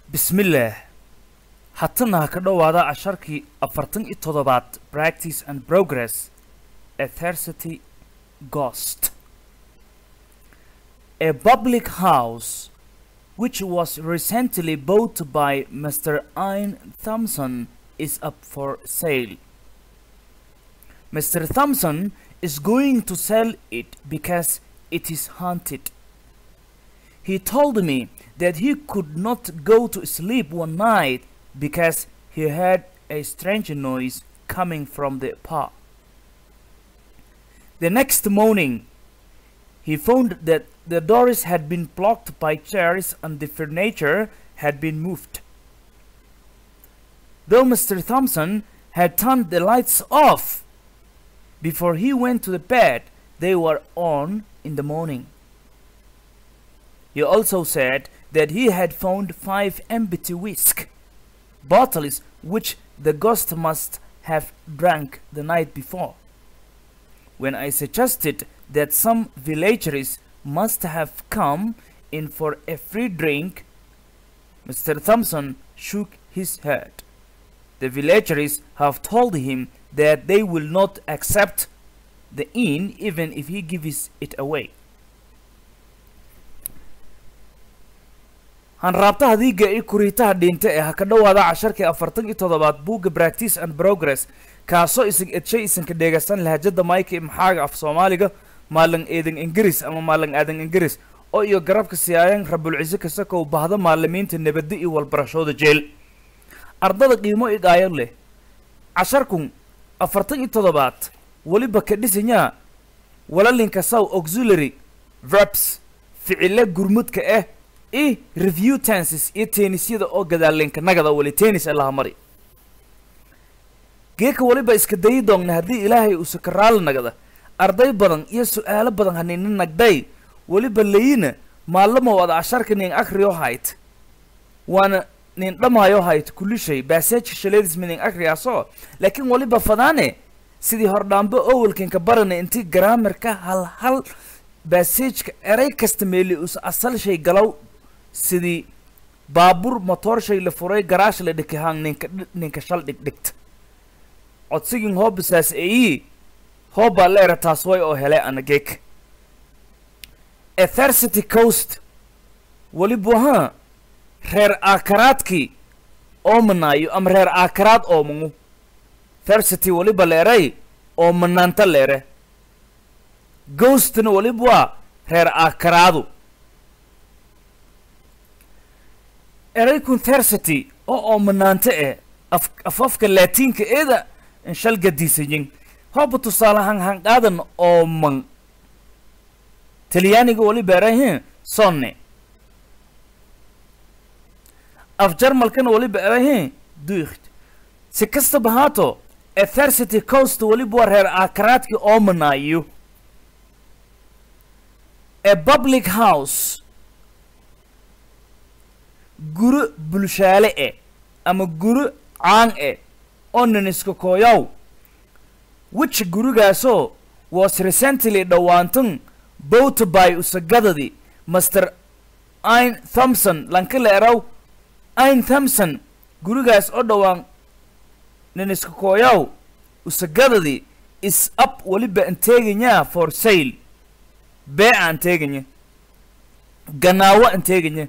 bismillaah hatana ha ka dhowaada casharkii afartan iyo toddobaad practice and progress ethercity ghost a public house which was recently bought by Mr. Ian Thompson is up for sale. Mr. Thompson is going to sell it because it is haunted. He told me that he could not go to sleep one night because he heard a strange noise coming from the pub. The next morning, he found that the doors had been blocked by chairs and the furniture had been moved. Though Mr. Thompson had turned the lights off before he went to the bed, they were on in the morning. He also said that he had found five empty whisk bottles which the ghost must have drank the night before. When I suggested that some villagers must have come in for a free drink, Mr. Thompson shook his head. The villagers have told him that they will not accept the inn even if he gives it away. hanraabtaha diiga iyo kuriitaha dhinta ee ha ka dhowaada casharkii afartan iyo toddobaad buugga practice and progress kaasoo isig edshay isanka dheegaysan lahajada mayka maxaaga af soomaaliga maalan eedan ingiriis ama maalan aadan ingiriis oo iyo garabka siyaayan rabulciise kasakow bahda maalimiinta nabadda iyo walbarashooda jeel ardada qiimo idaayo leh casharkun afartan iyo toddobaad weliba ka dhisanyaa walalinka saw auxiliary verbs ficile gurmudka ah i review tenses iyo teenisyada oo gadaalinka nagada weli tennis allaha mari geeka weliba iska dayi doogna haddii ilaahay uu sakaraala nagada arday badan iyo su-aalo badan hanina nagday weliba layina maalamo wada casharka nin akriyo hayt waana nin dhamaayo hayt kulishay baaseejka shaleedisma nin akriyaasoo laakiin weliba fadaane sidii hordhaambe owalkinka barana intii garaamarka hal hal baaseejka eray kasta meeli us asal shay galow sidii baabuur motoor shay la furay garaash la dhikahaan ninka ninka shal dhigdhigta codsigin hoobisaas eyi hoobaa leera taas way oo hele anagek ethercity coast weliba ha reer aakaraadkii oomanaayo ama reer aakaraad oomangu thercity weliba leeray oo manaanta leere ghostna weliba waa reer aakaraadu eraykun thercity oo oomanaante eh af afafka laatiinka eeda inshal gadiisayin hooba tusaale hanhanqaadan ooman talyaaniga weliba erahin sonne af jarmalkana weliba erahin duikt si kastaba haato ethercity coast weliba waa reer aakaraadkii oomanaayo a public house guro bulshaale eh ama guro caan eh oo niniska kooyow which gurigaasoo was recently dhowaantan bought by usagadadii master in thompson lankala eraw in thompson gurigaas oo dhowaan niniska kooyow usagadadii is up weliba an teeganyaa for sale beeca an teeganya ganaawo an teeganya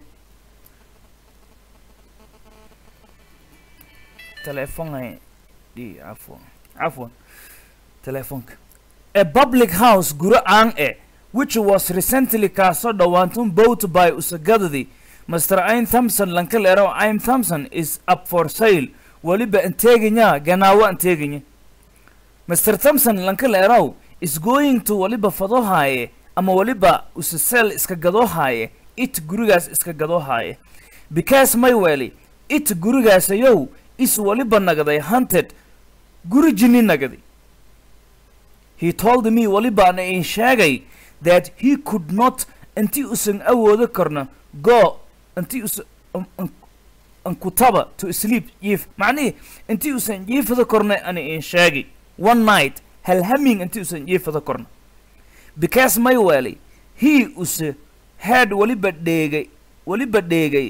telefonay di afwan afwan telefonka a public house guro caan eh which was recently kaasoo dhowaantun bought by usagadadii master in thompson lankal erow im thompson is up for sale weliba an teeganyaa ganaawo an teeganya master thompson lankal erow is going to weliba fadohaaye ama weliba usaseel iska gadoohaaye it gurigaas iska gadoohaaye because mayweli it gurigaasayow is weliba nagaday hunted guri jinni nagadi he told me weliba ana in sheegay that he could not intii usan awoodo karno go intii us ankutaba to sleep jiif macnihii intii usan jiifada korna ana in sheegay one night halhaming intii usan jiifada korno because mayweli he use had weliba dheegay weliba dheegay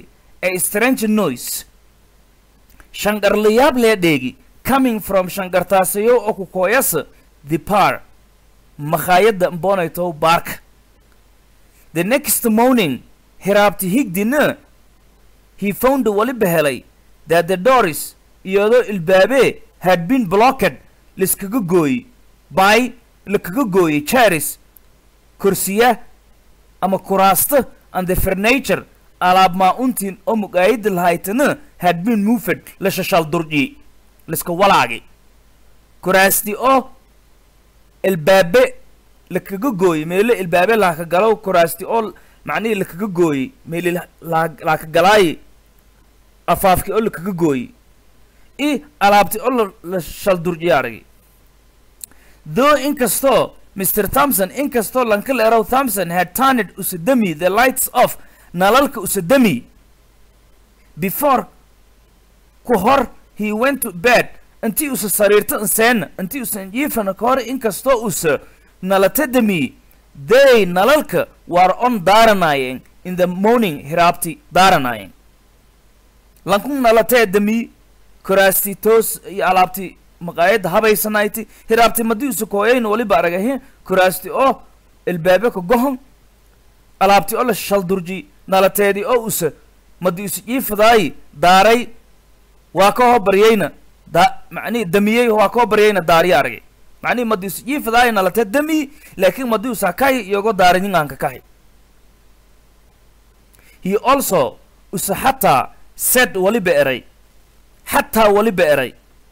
a strange noise shanqarlayaab lee dheegi coming from shanqartaasayo oo ku kooyasa the par makhaayadda mbonaytow baarka the next morning hiraabti higdina he found waliba helay that the doris iyadoo ilbaabee had been blocked liskaga gooyey by lakaga gooyey charis kursiya ama kuraasta and the furniture alaab maa-untiin oo mugaayada lahaytana had been moved la shashal durji liska walaagi kuraasti oo ilbaabe lakaga gooyey meelo ilbaabe laaka galow kuraasti oo macnihii lakaga gooyey meeli laaka galaayi afaafki oo lakaga gooyey i alaabti oo la- la shal durjiya aragi though inkastoo mr thompson inkastoo lankal erow thompson had turned usadami the lights off nalalka usadami before ku hor he went to bed intii usa sariirto inseena intii usan jiifana ka hor inkastoo usa nalatadami they nalalka were on daaranaayeen in the morning hiraabti daaranaayeen lankun nalatee dami kuraasti toos iyo alaabti maqaayadda habaysanayti hiraabti madii usa kooyayn waliba aragahe kuraasti oo ilbaabe ka gohon alaabti oo la shaldurji nalateedii oo usa madi usa jiifadaayi daaray waa ka hoo baryayna da macnihi damiyey waa ka hoo baryayna daariya aragay macnihi madi usa jiifadaayi nalatee damiyi laakiin madi usa kahi iyogo daaranyingaanka kahi he also usa xataa said waliba eray xataa waliba eray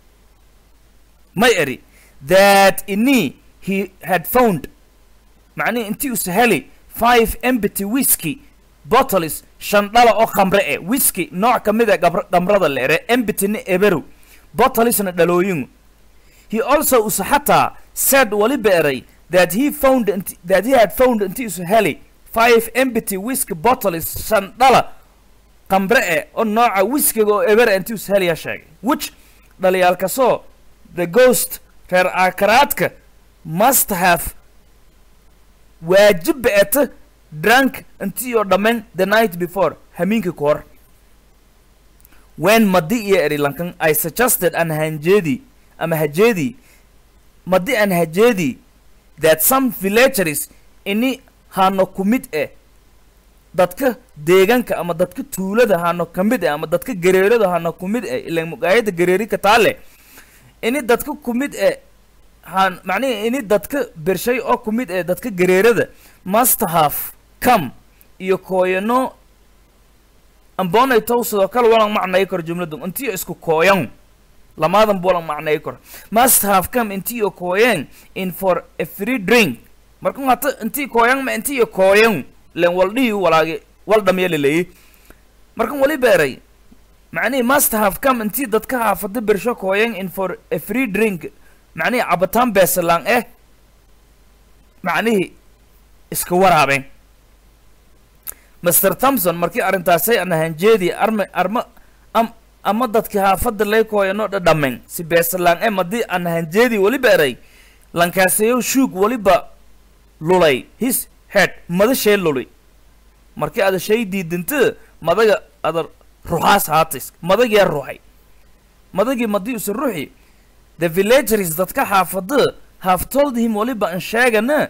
may eri that ini he had found macnihi intii usa heli five empty whisky bottles shan dhala oo khamre e whisky nooc ka mid a gabr- khamrada la ere embityna eberu bottlesna dhalooyingu he also usa xataa said waliba eray that he found inti- that he had found intii usa heli five empty whisky bottles shan dhala khamre e oo nooca whiskiga oo eber intii usa heliya sheegay which dhaliyaalkasoo the ghost reer aakaraadka must have waajib be'eta drunk intii oo dhammayn the night before hamiinka ka hor when madi iyo eri lankan i suggested an hanjeedi ama hajeedi madi an hajeedi that some villageries ini hano ku mid eh dadka deegaanka ama dadka tuulada hano ka mid eh ama dadka gareerada hano ku mid eh ilan mugaayada gareeri ka taale ini dadka ku mid eh han macnihi ini dadka bershay oo ku mid eh dadka gareerada must have come iyo kooyano ambonay tow sidoo kale walan macnay karo jumladu intiyo isku kooyan lamaadan buwalan macnay karo must have come intiyo kooyan in for a free drink markun hata intii kooyan ma intiyo kooyan len waldhihi walaagi wal dhamya laleeyi markan wali beeray macnihi must have come intii dadka haafada bersho kooyan in for a free drink macnihi cabitaan beesalaan eh macnihi iska waraabeen master thompson markii arrintaasay aan hanjeedi arma arma am ama dadkii haafadda lay kooyanoo dhadhamen si beesalaan e madii aan hanjeedi weliba eray lankaasayow shuug weliba lulay his head madashee luli markii ada shay diidinta madaga ada ruxaas haatis madagiyaa ruxay madagii madii usa ruxi the villageries dadka xaafada have told him waliba an sheegana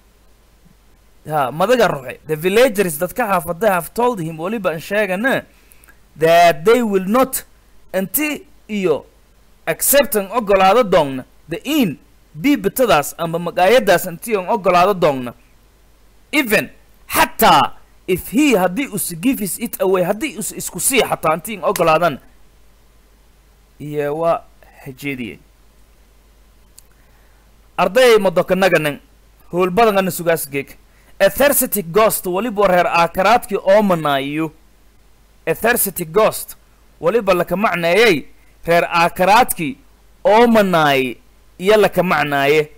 ha madaga ruxe the villagers dadka xaafada have told him waliba an sheegana that they will not inti iyo acceptan ogolaado doogna the in biibitadaas ama magaayadaas inti on ogolaado doogna even xataa if he haddii us gives it away haddii us isku sii xataa inti in ogolaadan iyo waa hajeediyey arday madokanaganan howlbadangana sugaasgeeg ethercetic ghost waliba reer aakaraadkii oomanaayo ethercetic ghost waliba laka macneeyey reer aakaraadkii oomanaaye iyo laka macnaaye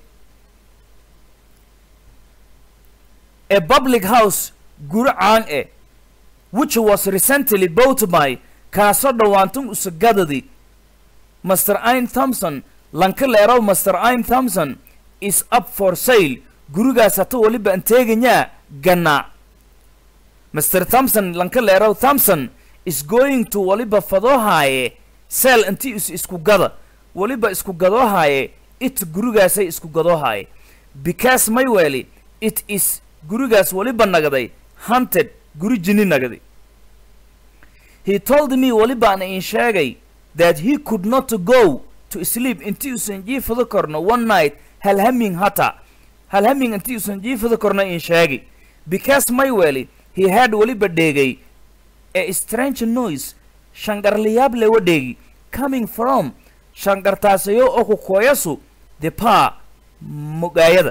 a public house guri caan eh which was recently bought by kaasoo dhowaantun usagadadi master im thompson lanka leerow master im thompson is up for sale gurigaas hata waliba an teeganyaa ganaa master thompson lanka leerow thompson is going to waliba fadoohaaye seel intii is isku gada waliba isku gadoohaaye it gurigaasay isku gadoohaaye because mayweli it is gurigaas waliba nagday hunted guri jini nagday he told me walibaan in sheegay that he could not go to sleep intii usan jiifado korno one night halhaming hata halhaming intii usan jiifado korno in sheegay because mayweli he had waliba dheegay a strange noise shangarlayaab lewa dheegi coming from shangartaasayo oo ku kooyasu the pa mugaayada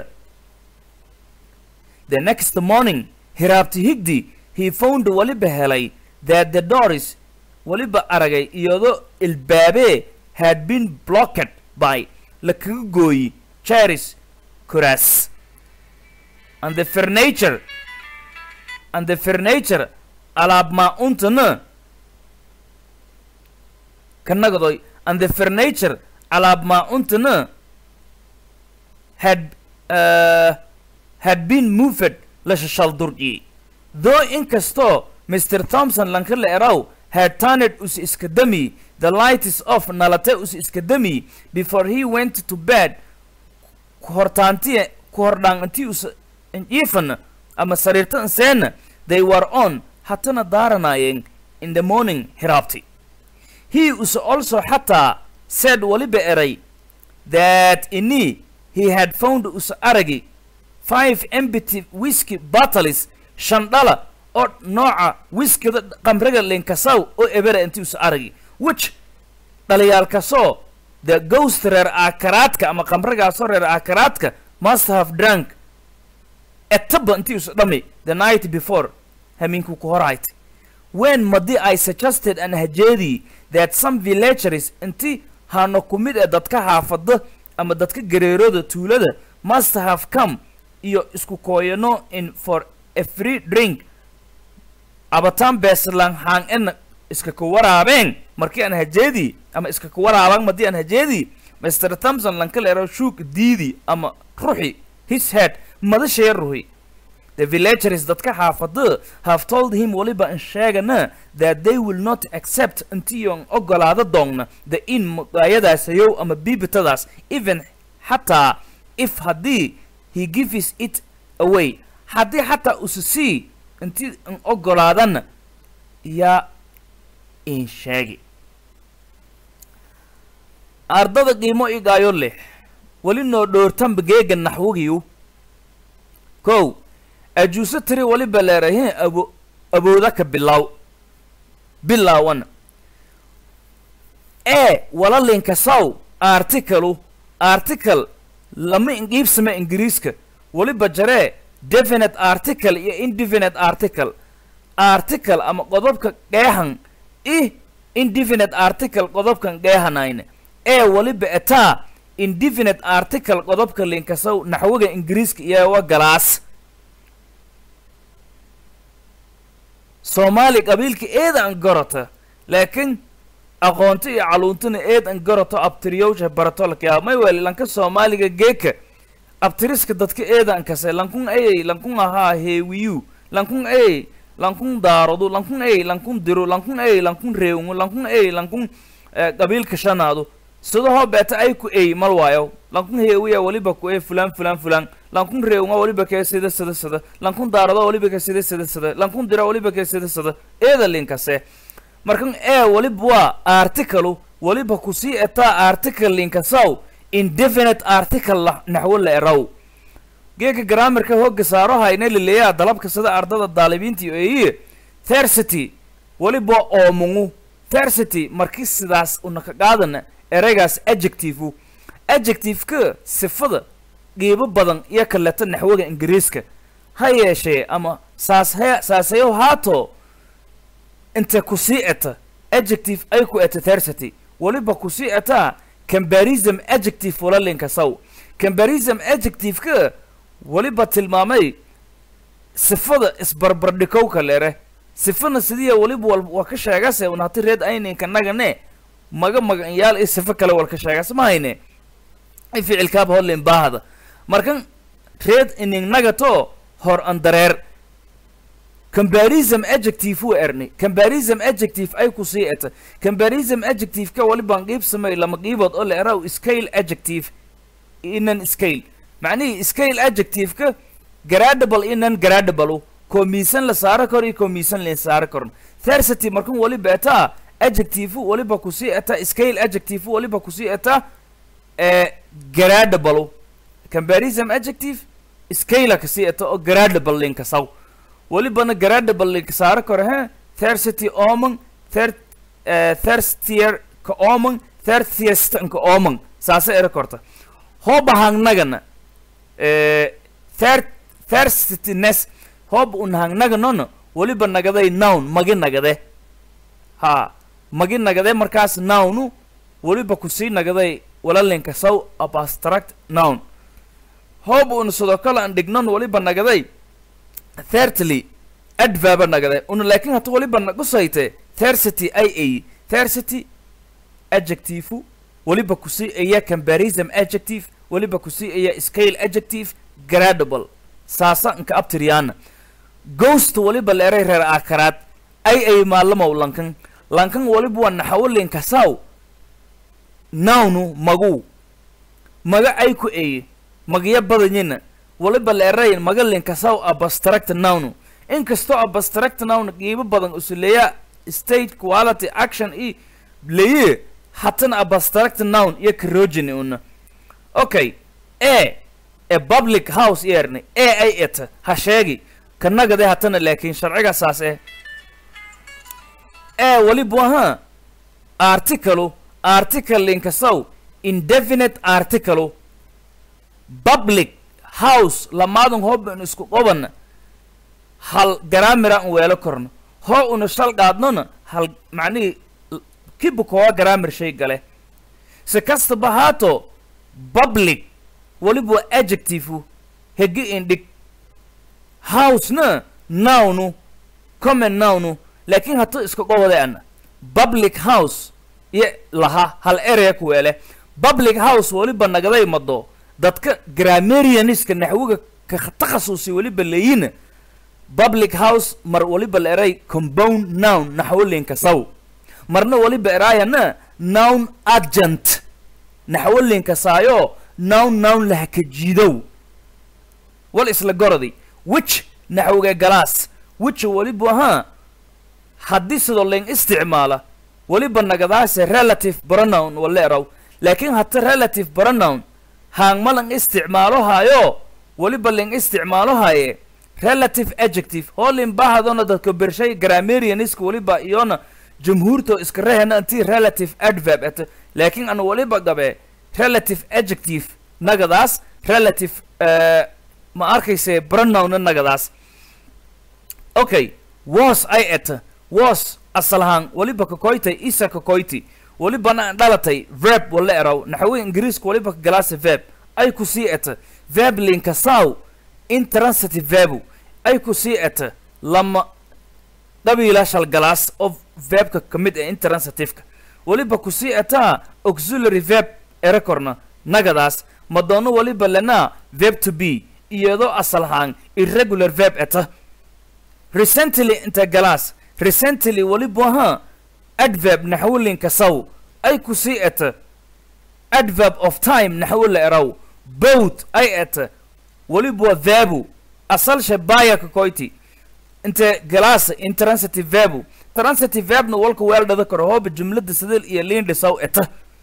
the next morning hiraabti higdi he found waliba helay that the doors waliba aragay iyadoo ilbaabee had been blocked by la kaga gooyi charis kuraas and the furniture and the furniture alaab maa-untana kanagadoy and the furniture alaab maa-untana had uh, had been moved la shashaldurji though inkastoo mr thompson lankala eraw had turned us iska dami the light is off nalate us iska dami before he went to bed kuhortaanti kuhordhaan intii us jiifan ama sariirta inseena they were on hatana daaranaayeen in the morning hiraabti he us also xataa said waliba eray that ini he had found us aragi five empty whisky bottles shan dhala oo nooca wiskida qamriga linkasaw oo ebera intii us aragi which dhaliyaalkasoo the ghost reer aakaraadka ama qamrigaasoo reer aakaraadka must have drunk etaba intii us dhami the night before hamiinku ku horayt when madi i suggested an hajeedii that some villagers inti hano ku mid ee dadka xaafada ama dadka gareerooda tuulada must have come iyo isku kooyano in for a free drink abataan beeslan haan en iska ku waraabeen markii aan hajeedii ama iska ku waraaban madii aan hajeedii mr thompson lankaleero shuuk diidi ama ruxi his head madashaya ruhi the villagers dadka xaafada have told him waliba in sheegana that they will not accept intiion ogolaada doonna the in mugaayadaasayow ama biibitadaas even xataa if haddii he gives it away haddii xataa usu sii intii in ogolaadana yaa in sheegi ardada qiimo igaayo leh weli noo dhoortanba geega naxwigiyu kow ajuuso tiri waliba leerahin abo abooda ka bilow bilaawana e wala linkasaw articalu article lama inqiibsama ingiriiska waliba jaree definite article iyo indefinite article article ama qodobka qeexan i indefinite article qodobkan qeexanayne ee waliba etaa indefinite article qodobka linkasaw naxwiga ingiriiska iyo wa galaas soomaali qabiilka eeda an garata laakiin aqoonto iyo caluuntana eed an garato abtiriyowsha baratolka may weli lanka soomaaliga geeka abtiriska dadka eeda an kase lankun ayay lankun ahaa heewiyu lankun ayay lankun daarodu lankun ayay lankun diro lankun ayay lankun reewngu lankun ayay lankun qabiilka shanaadu sidahoo beeta ay ku ey mal waayo lankun heewiya waliba ku e fulaan fulaan fulaan lankun reewnga waliba kee sida sida sida lankun daarado waliba ka sida sida sida lankun dira waliba kee sida sida eeda linkase markan ee waliba waa articalu waliba kusii etaa article linkasaw indefinite article la naxwo la eraw geeka grammarka hooga saaro hayna laleeyaa dalabka sida ardada daalibiintii eeyiye thersity waliba oomungu thersity markii sidaas unaka qaadana ereygaas adjectiveu adjectiveka sifada qiibo badan iyo kaleeto naxwaga ingiriiska ha yeeshee ama saashe saasayo haato inta kusii eta adjective ay ku eta thersity waliba kusii etaa combarism adjective wala linkasaw combarism adjectiveka waliba tilmaamay sifada isbarbardhikowka lere sifana sidiya waliba wal waa ka sheegase unhati reed ayninka nagane maga maganyaal iyo sifo kale wal ka sheegas ma hayne i ficilkaaba hodlin baahada markan reed ining nagato hor an dareer comparison adjective uu ernay comparison adjective ay ku sii eta comparison adjective ka walibaan qiib samay lama qiibood oo la eraw scale adjective inan scale macnihii scale adjective ka gradable inan gradable koo miisan la saaro karo iyo koo miisan la saaro karon thersity markan waliba etaa adjective waliba kusii eta scale adjective waliba kusii eta ee gradable comparison adjective scale kasii eta oo gradable linka saw walibana gradable linka saaro karo he thersity oman thir thirstier ka oman thirtiest ka oman saasa era korta hooba hangnagana thir thirstyness hoob un hangnaganona waliba nagaday noun magi nagade ha magi nagade markaas nownu waliba kusii nagaday walalinka saw abstract noun hoob un sidoo kale aan dhignon waliba nagaday thirdly adverba nagade una laakiin hata waliba nagusayte thirsity ay ay thirsity adjective waliba kusii aya comparison adjective waliba kusii aya scale adjective gradable saasa nka abtiriyana ghost waliba leeray reer aakaraad ay ay maalamow lankan lankan waliba waa naxawalinka saw nawnu magu maga ay ku eye magya badanyina waliba leeray maga linka saw abstract nawnu inkastoo abstract noun qiibo badan usuleeya state quality action i leye hatana abstract noun iyo carogeny una okay e e public house yeerne e ay eta ha sheegi kanagade hatana laakiin sharciga saas eh e waliba aha article article linkasaw indefinite article public house lamaadan hooban isku qobana hal garaamira an weelo korno hoo una shal qaadnona hal macnihii kiba kooga garaamir shay gale si kastaba haato public waliba waa adjective hegi indhig housena nownu common nownu laakiin hata iska qobode ana public house iyo laha hal area ku weele public house waliba nagaday mado dadka grammarianiska naxwiga ka takhasusi waliba leeyina public house mar waliba la eray compound noun naxwalinka saw marna waliba eraayana noun agent naxwalinka saayo noun noun lahaka jiidow wal isla gorodi which naxwiga galaas which waliba ahaa haddii sidoo ling isticmaala waliba nagadaase relative pronoun wala eraw laakiin hata relative pronoun haangma lang isticmaalo haayo waliba ling isticmaalo haaye relative adjective hoolin bahadona dadka bershay grammarianiska waliba iyona jumhuurto iska rehena intii relative adverb ete laakiin ana waliba gabe relative adjective nagadaas relative ma arkayse pronounna nagadaas okay was ay eta was asalahaan waliba kakoytay isa kakoyti walibana dhalatay verb wala eraw naxwi ingiriiska waliba kagalaasa verb ay ku sii eta verb linka saw intransitive verbu ay ku sii eta lama qabiila shalgalaas oo verbka ka mid ee intransitiveka waliba ku sii etaa auxiliary verb ere korna nagadaas madoono waliba lenaa verb to be iyadoo asalahaan irregular verb eta recently inta galaas recently waliba ahaa adverb naxwilinka saw ay ku sii eta adverb of time naxwila eraw both ay eta waliba waa verbu asalsha baya kakoyti inte galaasa intransitive verbu transitive verbna walka weel dhada karo hooba jumlada sidil iyo liindhi saw eta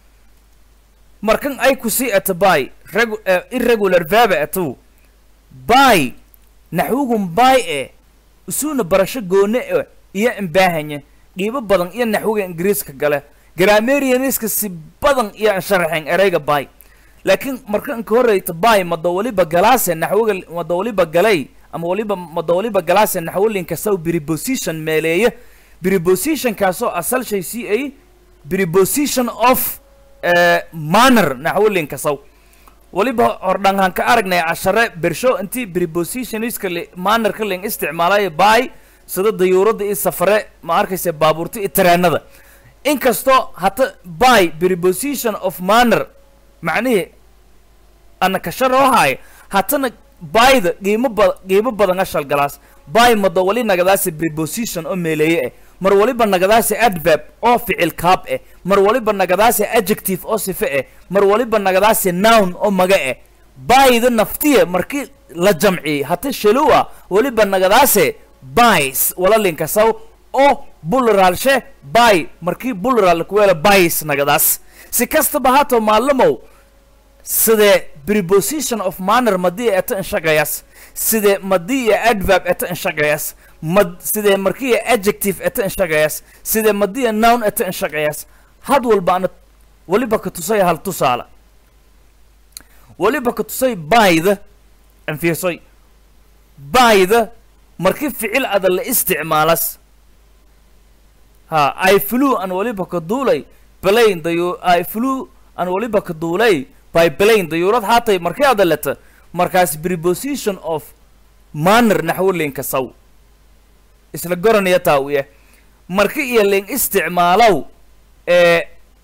markan ay ku sii eta by regu irregular verba etu by naxwigun by e isuuna barasho goone e iyo imbaahanya qiibo badan iyo naxwiga ingiriiska gale grammarianiska si badan iyo aan sharaxeen ereyga by laakiin markan ka horreyta by mada waliba galaase naxwiga mada waliba galay ama waliba mada waliba galaase naxwilinka saw preposition meeleeya prepositionkaasoo asal shay c a preposition of manner naxwilinka saw waliba hordhangaan ka aragnay cashare bersho intii prepositioniska mannerka ling isticmaalayo by sida dayuuradda iyo safare ma arkaysa baabuurta iyo tareenada inkastoo hata by preposition of manner macnihii ana kasharoohaay hatana byda qiimo ba qiimo badan ashal galaas by mado wali nagadaasi preposition oo meeleeye eh mar waliba nagadaasi adverb oo ficil kaab eh mar waliba nagadaasi adjective oo sife eh mar waliba nagadaasi noun oo maga eh byda naftiya markii la jamciyey hata shaluwa waliba nagadaase bys wala linkasaw oo bulraalshe by markii bulraal kuweela bys nagadaas si kastaba haatoo maalamow sidee preposition of manner madii eta inshaqayas sidee madii iyo adverb eta inshaqayas mad sidee markii iyo adjective eta inshaqayas sidee madii iyo noun eta inshaqayas had walba ana waliba ka tusay hal tusaale waliba ka tusay byda anfiirsoy byda markii ficil ada la isticmaalas ha i flew an waliba ka duulay plane dayu i flew an waliba ka duulay by plane dayuurad haatay markii ada leta markaas preposition of manner naxwo linka saw isla goranaya taawiye marki iyo ling isticmaalow ee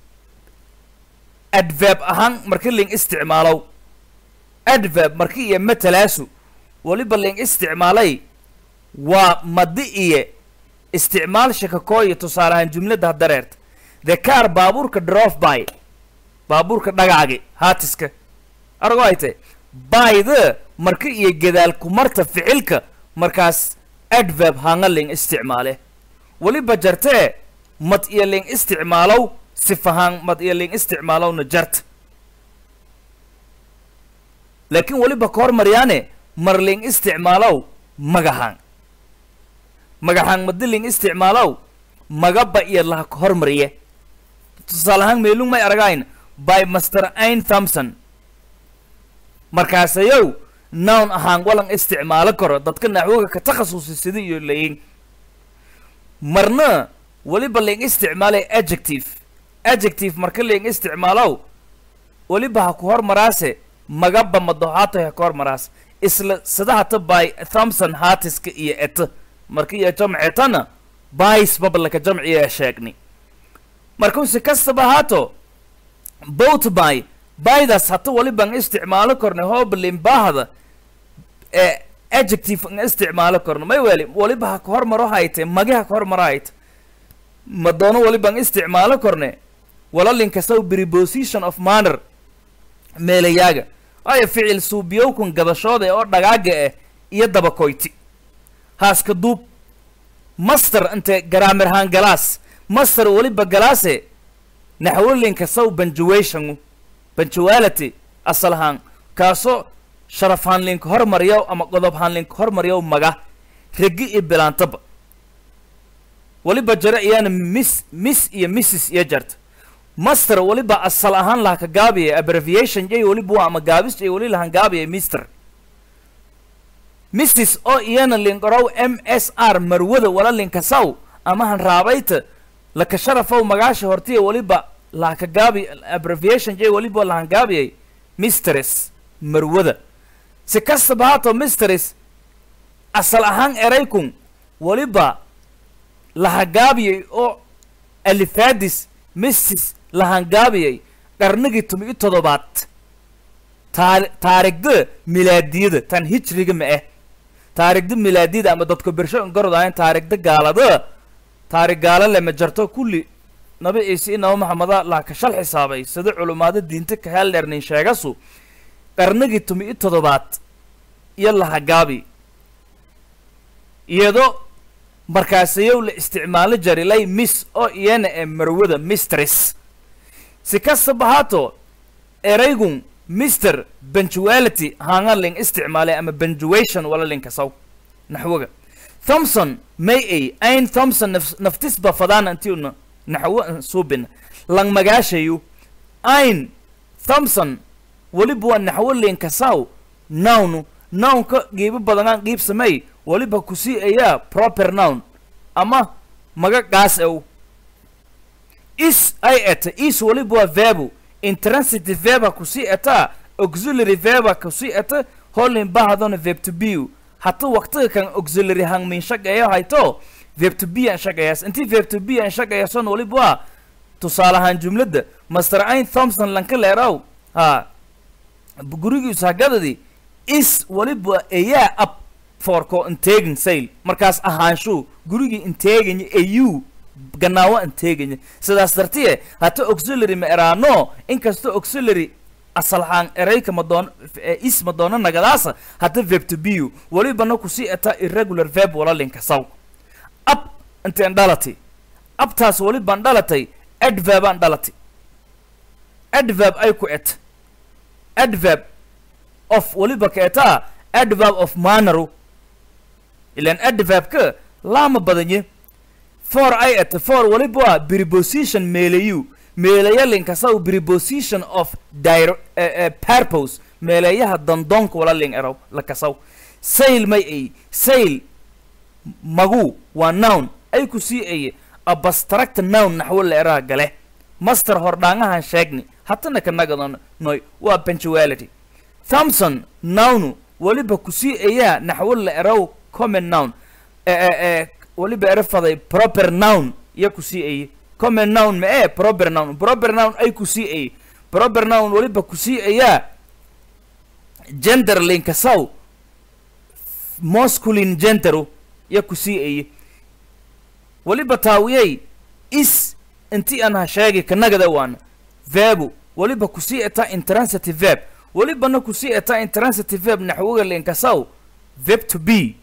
adverb ahaan marki ling isticmaalow adverb marki iyo matalaasu waliba ling isticmaalay waa madi iyo isticmaal shakakooya tusaale ahaan jumladda hadareerta the car baabuurka drof by baabuurka dhagaagi haatiska argo ay tahy byda marka iyo gadaal kumarta ficilka markaas adverb hanga ling isticmaale weliba jartee mad iyo ling isticmaalow sifahaan mad iyo ling isticmaalowna jarta laakiin weliba ka hormaryaane mar ling isticmaalow magahaan magahaan madi ling isticmaalow magaba iyo laha ka hormariye tusaale ahaan meelung may aragayn by master ain thompson markaasayow noun ahaan walan isticmaalo karo dadka naxwoga ka takhasusi sida iyo layin marna weliba ling isticmaalay adjective adjective marka ling isticmaalow weliba ha ku hormaraase magaba madohaatoy ha ka hormaraas isla sida hata by thompson haatiska iyo eta marka iyo jamcetana bys babalaka jamciya sheegni markuu si kastaba haato both by bydaas hata waliban isticmaalo korna hoblin baahda ee adjective an isticmaalo korno may weli waliba ha ka hormaro hayte magi ha ka hormaro hayte ma doono waliban isticmaalo korne walalinkasaw preposition of manner meelayaaga waayo ficil suubiyowkun gadashooda oo dhagaaga ah iyo dabakoyti haaska duub master inte garaamir haan galaas master weliba galaase naxwolinka saw banjuation banjuality asal ahaan kaasoo sharaf haanlinka hormaryaw ama qodob haanlinka hormaryaw maga regi iyo bilaantaba weliba jare iyaana miss miss iyo missis iyo jarta master weliba asal ahaan laha ka gaabiya abbreviation jay weliba waa ama gaabis jay weli lahan gaabiya mister missis oo iyana linkorow m s r marwada wala linkasaw ama han raabayta laka sharafow magaasha hortiya weliba lahaka gaabi abbreviation jay weliba lahan gaabiyay mistress marwada si kastaba haato mistress asal ahaan eraykun weliba laha gaabiyay oo alifaadis missis lahan gaabiyay qarnigii tumi i toddobaad taar taarigda milaadiyada tan hijriga ma ah taarigda milaadiyada ama dadka bersho garod ahayn taarigda gaalada taarig gaala lema jarto kulli nabi ciise i naba maxameda laha ka shal xisaabay sida culumaada diinta ka heeldheernin sheegasu qarnigii tumi i toddobaad iyo laha gaabi iyadoo markaasayow la isticmaalo jarilay miss oo iyana ee marwada mistress si kastaba haato eraygun mister benjuality hangaling isticmaalay ama benjuation wala linkasaw naxwoga thompson may ay ain thompson naf naftisba fadaana intiuna naxwo suubina lang magaashayu ain thompson weliba waa naxwo linkasaw nownu nownka qiibo badanaan qiib samey weliba kusii ayaa proper noun ama maga gaas ew is ay eta is weliba waa verbu intransitive verba kusii etaa auxiliary verba kusii eta holin bahadona verb to be hata waqtiga kan auxiliary hang min shaqeeyo hayto verb to be an shaqeeyaas intii verb to be an shaqeeyason weliba waa tusaale ahaan jumladda master ain thompson lanka leeraw ha gurigiisu hagadadii is weliba ayaa ab foorko inteegin sayl markaas ahaanshuu gurigii inteeganya au ganaawo inteeganya sidaas dartiye hata auxiliary ma eraano inkasta auxiliary asalhaan erayka madoon is madoono nagadaasa hata verb to be welibana kusii eta irregular verb wala linkasaw ab inteen dhalati abtaas welibaan dhalatay adverbaan dhalati adverb ay ku et adverb of weliba ka etaa adverb of manneru ilan adverbka laama badanye for ay et for weliba waa preposition meelayu meelaya linkasaw preposition of dir uh, uh, purpose meeleeyaha dandoonka wala ling erow la kasaw sail may ay sail magu waa noun ay ku sii aye abstract noun naxwo la eraha gale master hordhaangahan sheegni hatana kanagadon noy waa punctuality thompson nounu weliba ku sii ayaa naxwo la erow common noun weliba ero faday proper noun iyo ku sii aye common noun ma ee proper noun proper noun ay ku sii aye proper noun weliba ku sii ayaa gender linkasaw masculine genderu iyo ku sii aye weliba taawiyey is inti aan ha sheegi kanagada waana verbu weliba ku sii etaa intransitive verb welibana ku sii etaa intransitive verb naxwoga linkasaw verb to be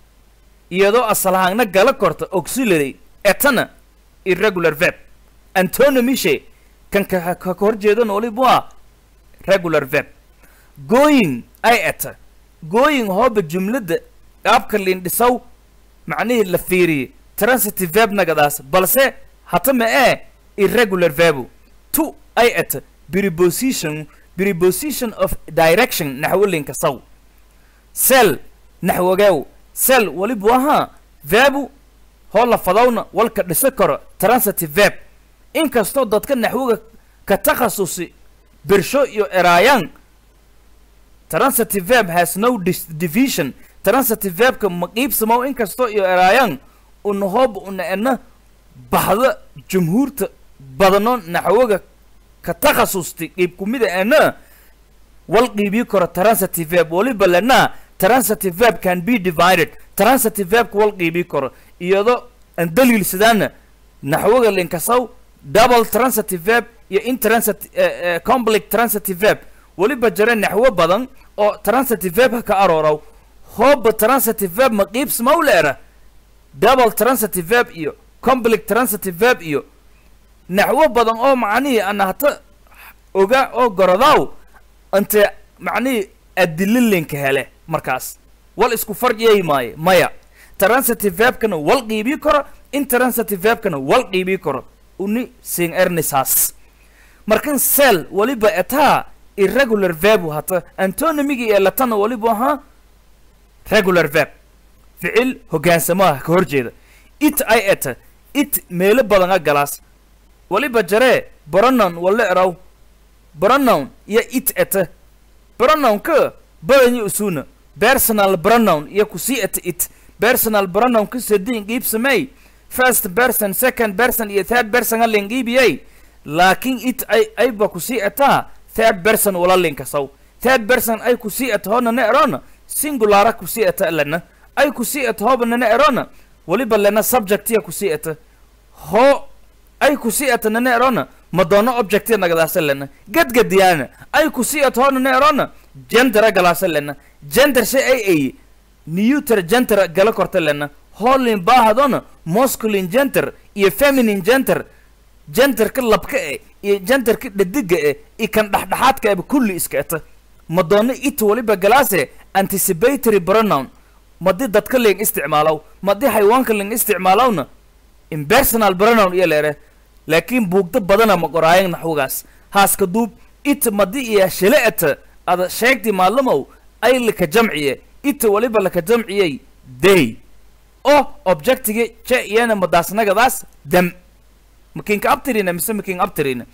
iyadoo asalahaangna gala korta auxiliary etana irregular verb antonymishe kan ka ka hor jeedana waliba waa regular verb going ay eta going hooba jumladda qaabka lindhisaw macnihii la fiiriyey transitive verb nagadaas balse hata ma ee irregular verbu to ay eta preposition preposition of direction naxwo linkasaw cell naxwogeew cell waliba wahaa verbu hoo la fadawna walka dhisa karo transitive verb inkastoo dadka naxwoga ka takhasusi birsho iyo eraayaan transitive verb has no dis- division transitive verbka ma qiibsamo inkastoo iyo eraayaan una hoob una ena baxda jumhuurta badano naxwoga ka takhasusti qiib kumida ena wal qiibii karo transitive verb waliba lena transitive verb can be divided transitive verbka wal qiibii karo iyadoo aan daliilsadaana naxwoga linkasaw double transitive verb iyo intransit uh, uh, complex transitive verb weliba jira naxwo badan oo transitive verb ka arooraw hooba transitive verb ma qiibsmaw leera double transitive verb iyo complex transitive verb iyo naxwo badan oo macnihii ana hata oga oo gorodaaw inte macnihii adililinka hele markaas wal isku farjiyay maaye maya transitive verbkana wal qiibii karo intransitive verbkana wal qiibii karo uni sing ernisaas markan cell waliba etaa irregular verb hata antonymigi ee latana waliba ahaa regular verb ficil hogaansamaha ka hor jeeda it ay eta it meelo badan a galaas waliba jaree pronoun wala eraw pronoun iyo it eta pronounka badanyi usuna personal pronoun iyo kusii eta it personal pronoun ka sadin qiib samey first person second person iyo third person alin qiibiyey laakiin it ay ayba kusii etaa third person wala linkasaw third person ay kusii eta hoonana erona singulara kusii eta lena ay kusii eta hoobanana erona waliba lena subjectiya kusii eta ho ay kusii eta nana erona madoono objectiya nagadaasa lena gadgadiyaana ay kusii eta hoonana erona gendera galaasa lena gender shay ay ay neuter gender gala korta lena hoolin baahadona masculine gender iyo feminine gender genderka labka e iyo genderka dhadiga e iyo kan dhexdhexaadka eba kulli iska eta madoono it waliba galaase anticipatory pronoun madi dadka ling isticmaalow madi xayawaanka ling isticmaalowna impersonal pronoun iyo leere laakiin buugda badana ma qoraayan naxwogaas haaska duub it madi iyo shile eta ada sheegti maalamow ay laka jamciye ita waliba laka jamciyey day oo objectigi je iyana madaasnagadaas dam makinka abtirina mise makin abtirina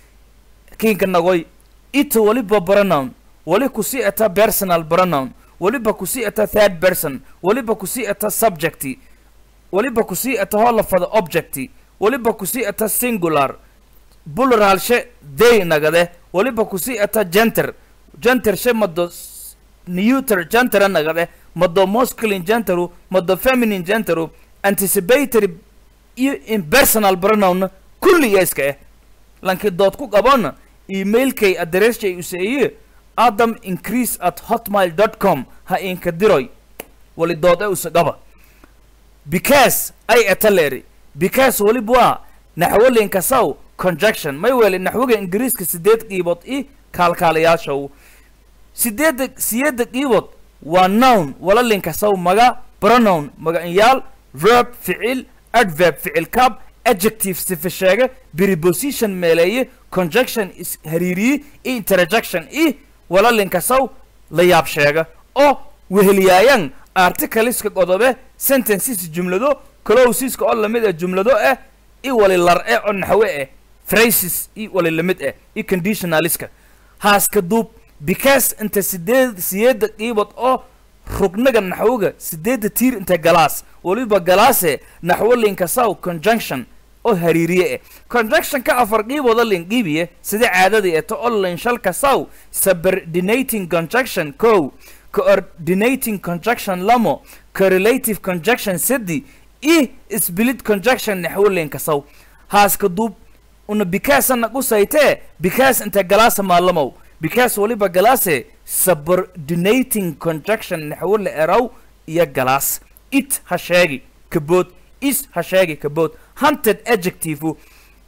kinka nagoy ita waliba pronoun wali kusii eta personal pronoun waliba kusii eta third person waliba kusii eta subjecti waliba kusii eta hoo lafada objecti waliba kusii eta singular plural she day nagade waliba kusii eta genter genter she mado neuter gentera nagade mado masculine genderu mado feminine genderu anticipatory iyo impersonal pronoun kulli iya iska eh lankii dood ku qabona emailkay addressjay useeye adam increase at hotmail dot com ha inka diroy wali dood e usagaba because ay etaleri because waliba waa naxwolinka saw conjunction may weli naxwiga ingiriiska sideed qiibood i kaalkaalayaashow sideedda siyedda qiibood waa noun walalinka saw maga pronoun magacinyaal verb ficil adverb ficil cab adjective sifa sheege preposition meeleeye conjunction is hariiriye i interjection i walalinka saw la yaab sheega oo weheliyaayan articleska qodobe sentences jumlado closiska oo lamid ah jumlado ah i wali lar eh oo naxwe eh phrases i wali lamid ah i conditionaliska haaska duub because inta sideed siyeedda qiibad oo rugnaga naxwoga sideedda tiir inta galaas waliba galaase naxwo linka saw conjunction oo hariiriye eh conjunctionka afar qiibooda lin qiibiye sida caadadii eto oo lin shalka saw subordinating conjunction kow coordinating conjunction lamo correlative conjunction sedi i split conjunction naxwolinka saw haaska duub una bikaasana qusaytee bikaas inta galaasa maalamow bikaas waliba galaase subordinating conjunction naxwo la eraw iyo galaas it ha sheegi kabood is ha sheegi kabood hunted adjective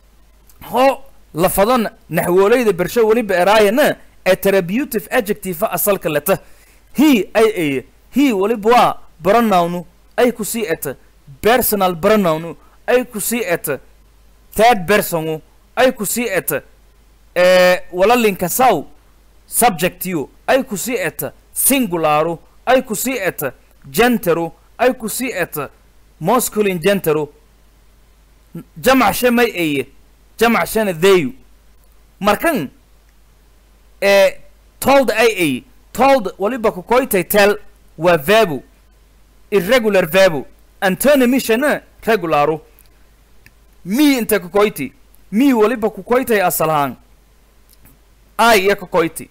ho lafadana naxwoolayda bersho waliba eraayana attributive adjective asalka leta he ay eye he waliba waa pronoun ay ku sii eta personal pronoun ay ku sii eta third person ay ku sii eta ee walalinka saw subjectiu ay ku sii eta singularu ay ku sii eta genteru ay ku sii eta masculine genteru jamac she may eye jamac shena theyu markan ee told ay eye told waliba kukoytay tel waa verbu irregular verbu antonymishana regularu mi inta kukoyti mi waliba kukoytay asalahaan ai iya kukoyti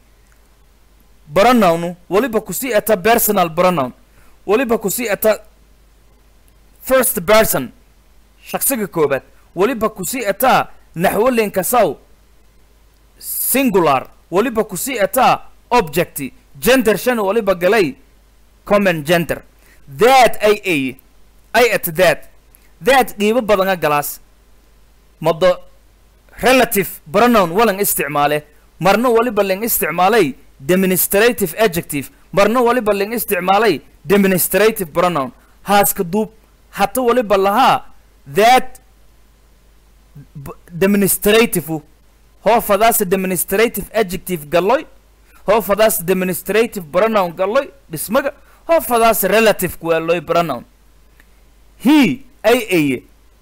pronoun waliba kusii eta personal pronoun waliba kusii eta first person shaksiga koobaad waliba kusii etaa naxwolinka saw singular waliba kusii etaa object gender shan waliba galay common gender that ay ay ay at that that qiibo badanga galaas mado relative pronoun walan isticmaale marna waliba ling isticmaalay demonstrative adjective marna waliba ling isticmaalay demonstrative pronoun haaska duub hata waliba lahaa that demonstrative hoofadaas demonstrative adjective galloy hoofadaas demonstrative pronoun galloy dhismaga hoofadaas relative kuweeloy pronoun he ay aye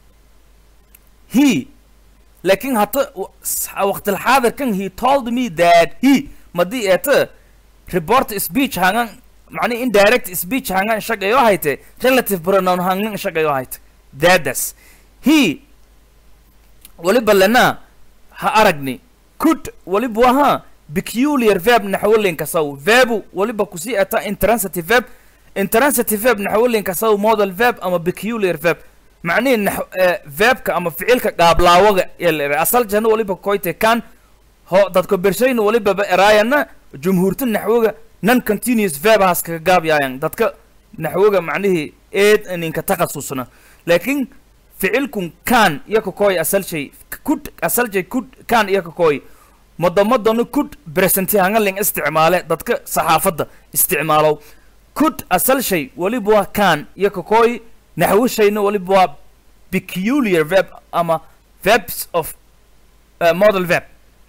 he laakiin hata waqtilxaadirkan he told me that he madii eeta report speech hangan macnihi indirect speech hangan shaqayo hayte relative pronoun hangan shaqayo hayte thatas he waliba lana ha aragni could waliba waha peculiar verb naxwolinka saw verbu waliba kusii ata intransitive verb intransitive verb naxwolinka saw model verb ama peculiar verb macnihi nax verbka ama ficilka qaablaawaga yalere asal jana waliba koyte kan ho dadka bershayna waliba ba eraayana jumhuurta naxwoga non continuous verb haas kaga gaabyaayan dadka naxwoga macnihii eed ninka takhasusna laakiin ficilkun kan iyo kakoy asal shay kud asal shay kud kan iyo kakoy madamadana kud presenti hangaling isticmaale dadka saxaafadda isticmaalow kud asal shay waliba waa kan iyo kakoy naxwo shayna waliba waa peculiar verb ama verbs of uh, model verb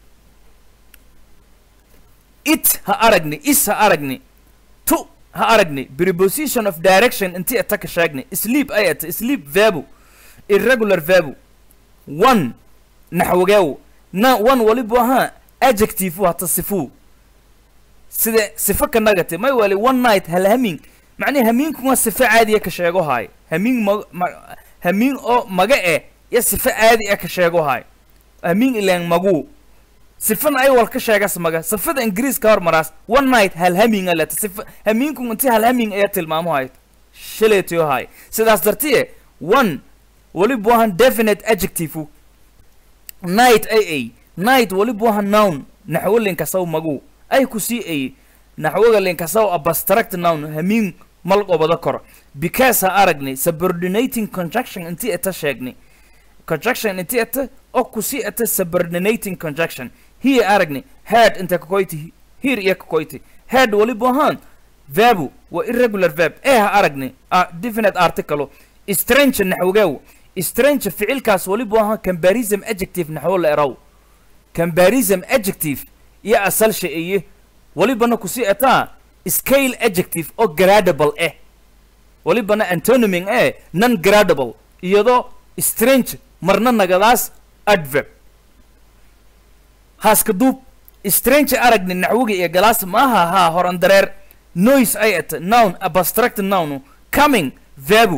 it ha aragni is ha aragni to ha aragni preposition of direction inti ata ka sheegni sleep ay ata sleep verbu irregular verbu one naxwageew na one waliba ahaa adjective hata sifu sida sifo ka nagate may wali one night hal hamin macnihi hamiinkuma sifo caadiya ka sheego haay hamiin ma ma hamiin oo maga eh iyo sifo caadi ah ka sheego haay hamiin ilaan magu sifan ay wal ka sheegas maga sifada ingiriiska hormaraas one night halhaminga leta sifa hamiinku inti halhaming ayaa tilmaamo hayd shaleetiyo hay sidaas dartiye one weliba wahan definite adjective night ay ay night weliba wahan noun naxwo linkasaw magu ay ku sii ay naxwoga linkasaw abstract noun hamiin mal qobada kor because ha aragnay subordinating conjunction intii eta sheegnay conjunction intii eta oo ku sii eta subordinating conjunction here aragnay head inta kakoyti here iyo kakoyti head weliba wahan verbu waa irregular verb ee ha aragnay a definite article strange naxwogeew strange ficilkaas weliba wahan comparison adjective naxwo la eraw comparison adjective iyo asal shay-eye welibana kusii etaa scale adjective oo gradable eh welibana antonyming eh non gradable iyadoo strange marna nagadaas adverb haaska duub strange aragni naxwiga iyo galaas maaha haa horan dareer noise ay eta noun abstract noun coming verbu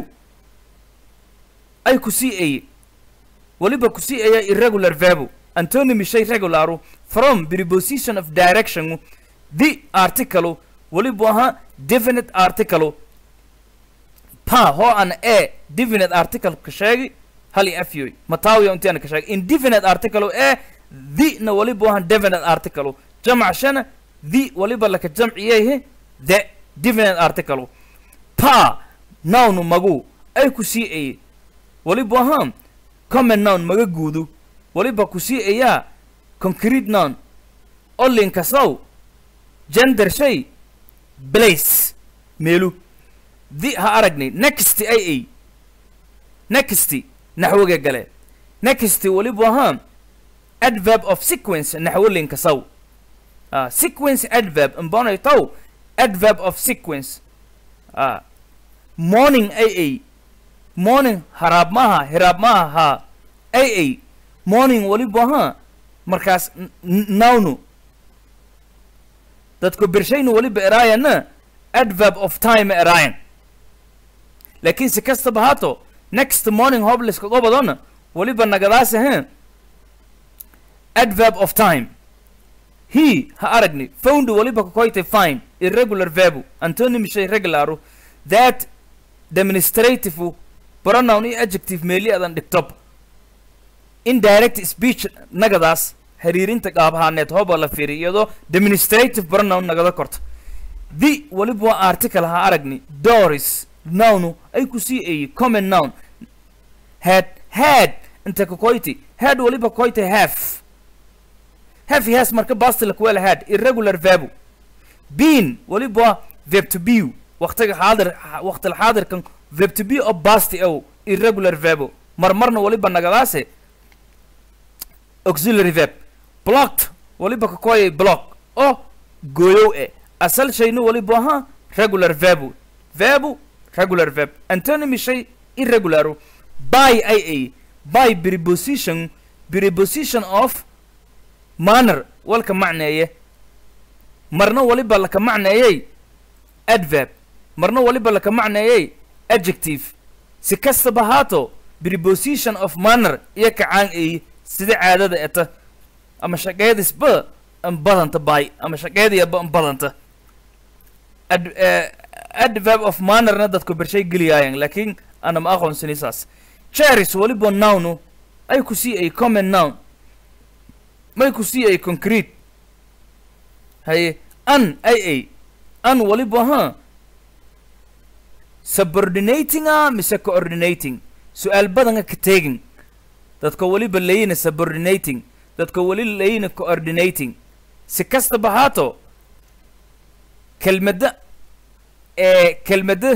ay kusii eye weliba kusii eya irregular verbu antonymy shay regularu from preposition of direction the article weliba ahaa definite article pa hoo an e definite article ka sheegi hal iyo afyoy mataawiya intiana ka sheegi indefinite article e the na weliba ahaa definite article jamac shana the weliba laka jamciyehe the definite article pa noun magu ay ku sii eye weliba ahaa common noun maga guudu weliba ku sii ayaa concrete noun oo linkasow gender shay place meelu di ha aragnay next ay ay next naxwoga gale next weliba ahaa adverb of sequence naxwo linkasow uh, sequence adverb imbonaytow adverb of sequence uh, morning ay ay morning haraab maaha hiraab maaha haa ay ay morning weliba ahaa markaas nawnu dadku bershaynu weliba eraayana adverb of time eraayan laakiin si kastaba haato next morning hobliska gobadona weliba nagadaas ahe adverb of time he ha aragni found weliba kakoyte fine irregular verbu antonymy shay regularu that demonstrative pronoun iyo adjective meeli adan dhigtob indirect speech nagadaas xiriirinta qaabahaaneed hooba la fiiriy iyadoo demonstrative pronoun nagada korta the weliba waa article ha aragni doris nownu ay ku sii eeyey common noun had had inta kakoyti had weliba koyte half half has marka bastila kuwela had irregular verbu bean weliba waa verb to be waqtiga xaadir waqtil xaadirkan verb to be oo basti ow irregular verbu marmarna weliba nagadaase auxiliary verb blocked weliba kakoyay block oo gooyow e asal shayna weliba ahaa regular verbu verbu regular verb antonymy shay irregularu by ay ay by preposition preposition of manner walka macneeye marna weliba laka macneeyey adverb marna weliba laka macneeyey adjective si kastaba haato preposition of manner iyo kacaan eeye sida caadada eta ama shaqeedisba an badanta by ama shaqeediyaba an badanta ad adverb of mannerna dadku bershay geliyaayan laakiin ana ma aqoonsani saas charis weliba nownu ay ku sii ay common noun may ku sii ay concrete haye an ay ay an weliba ha subordinating a mise coordinating su-aal badanga ka teegin dadka weliba layina subordinating dadka weli layina coordinating si kastaba haato kelmadda ee kelmadda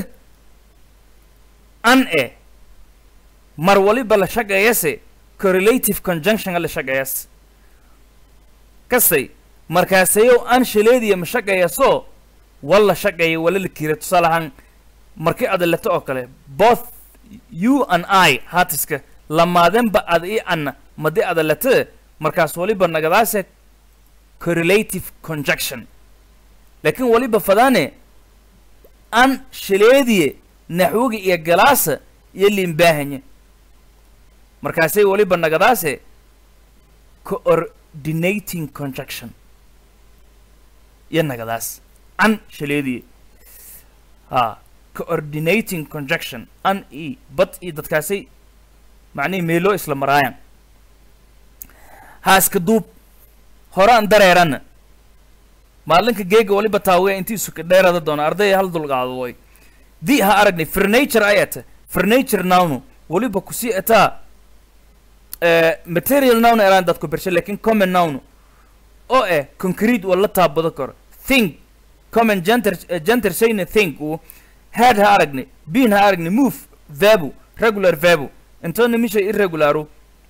an e mar waliba la shaqeeyase correlative conjunction la shaqeeyas kastay markaasayow an shaleediya ma shaqeeyaso walla shaqeeya wala la kiira tusaale ahaan markii adaleto oo kale both you and i haatiska lamaadenba ad i anna madi adalete markaas waliba nagadaase correlative conjunction laakiin waliba fadaane an shaleediye naxwiga iyo galaasa iyo liimbaahanya markaasay waliba nagadaase coor coordinating conjunction iyo nagadaas an shaleediye ha coordinating conjunction an e bad iyo dadkaasay macnihii meeloo isla maraayaan haaska duub horaan dareeranna maalinka geega waliba taawaya intii suka dheerada doona ardaya hal dulqaado way di ha aragnay furniture ayata furniture nawnu waliba kusii ataa eh, material noun eraan dadku bershe lakin common noun oo eh concrete wala taabado karo think common genter eh, genter shayna think uu had ha aragnay bean ha aragnay move verbu regular verbu intona misha irregularu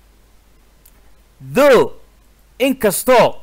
though inkastoo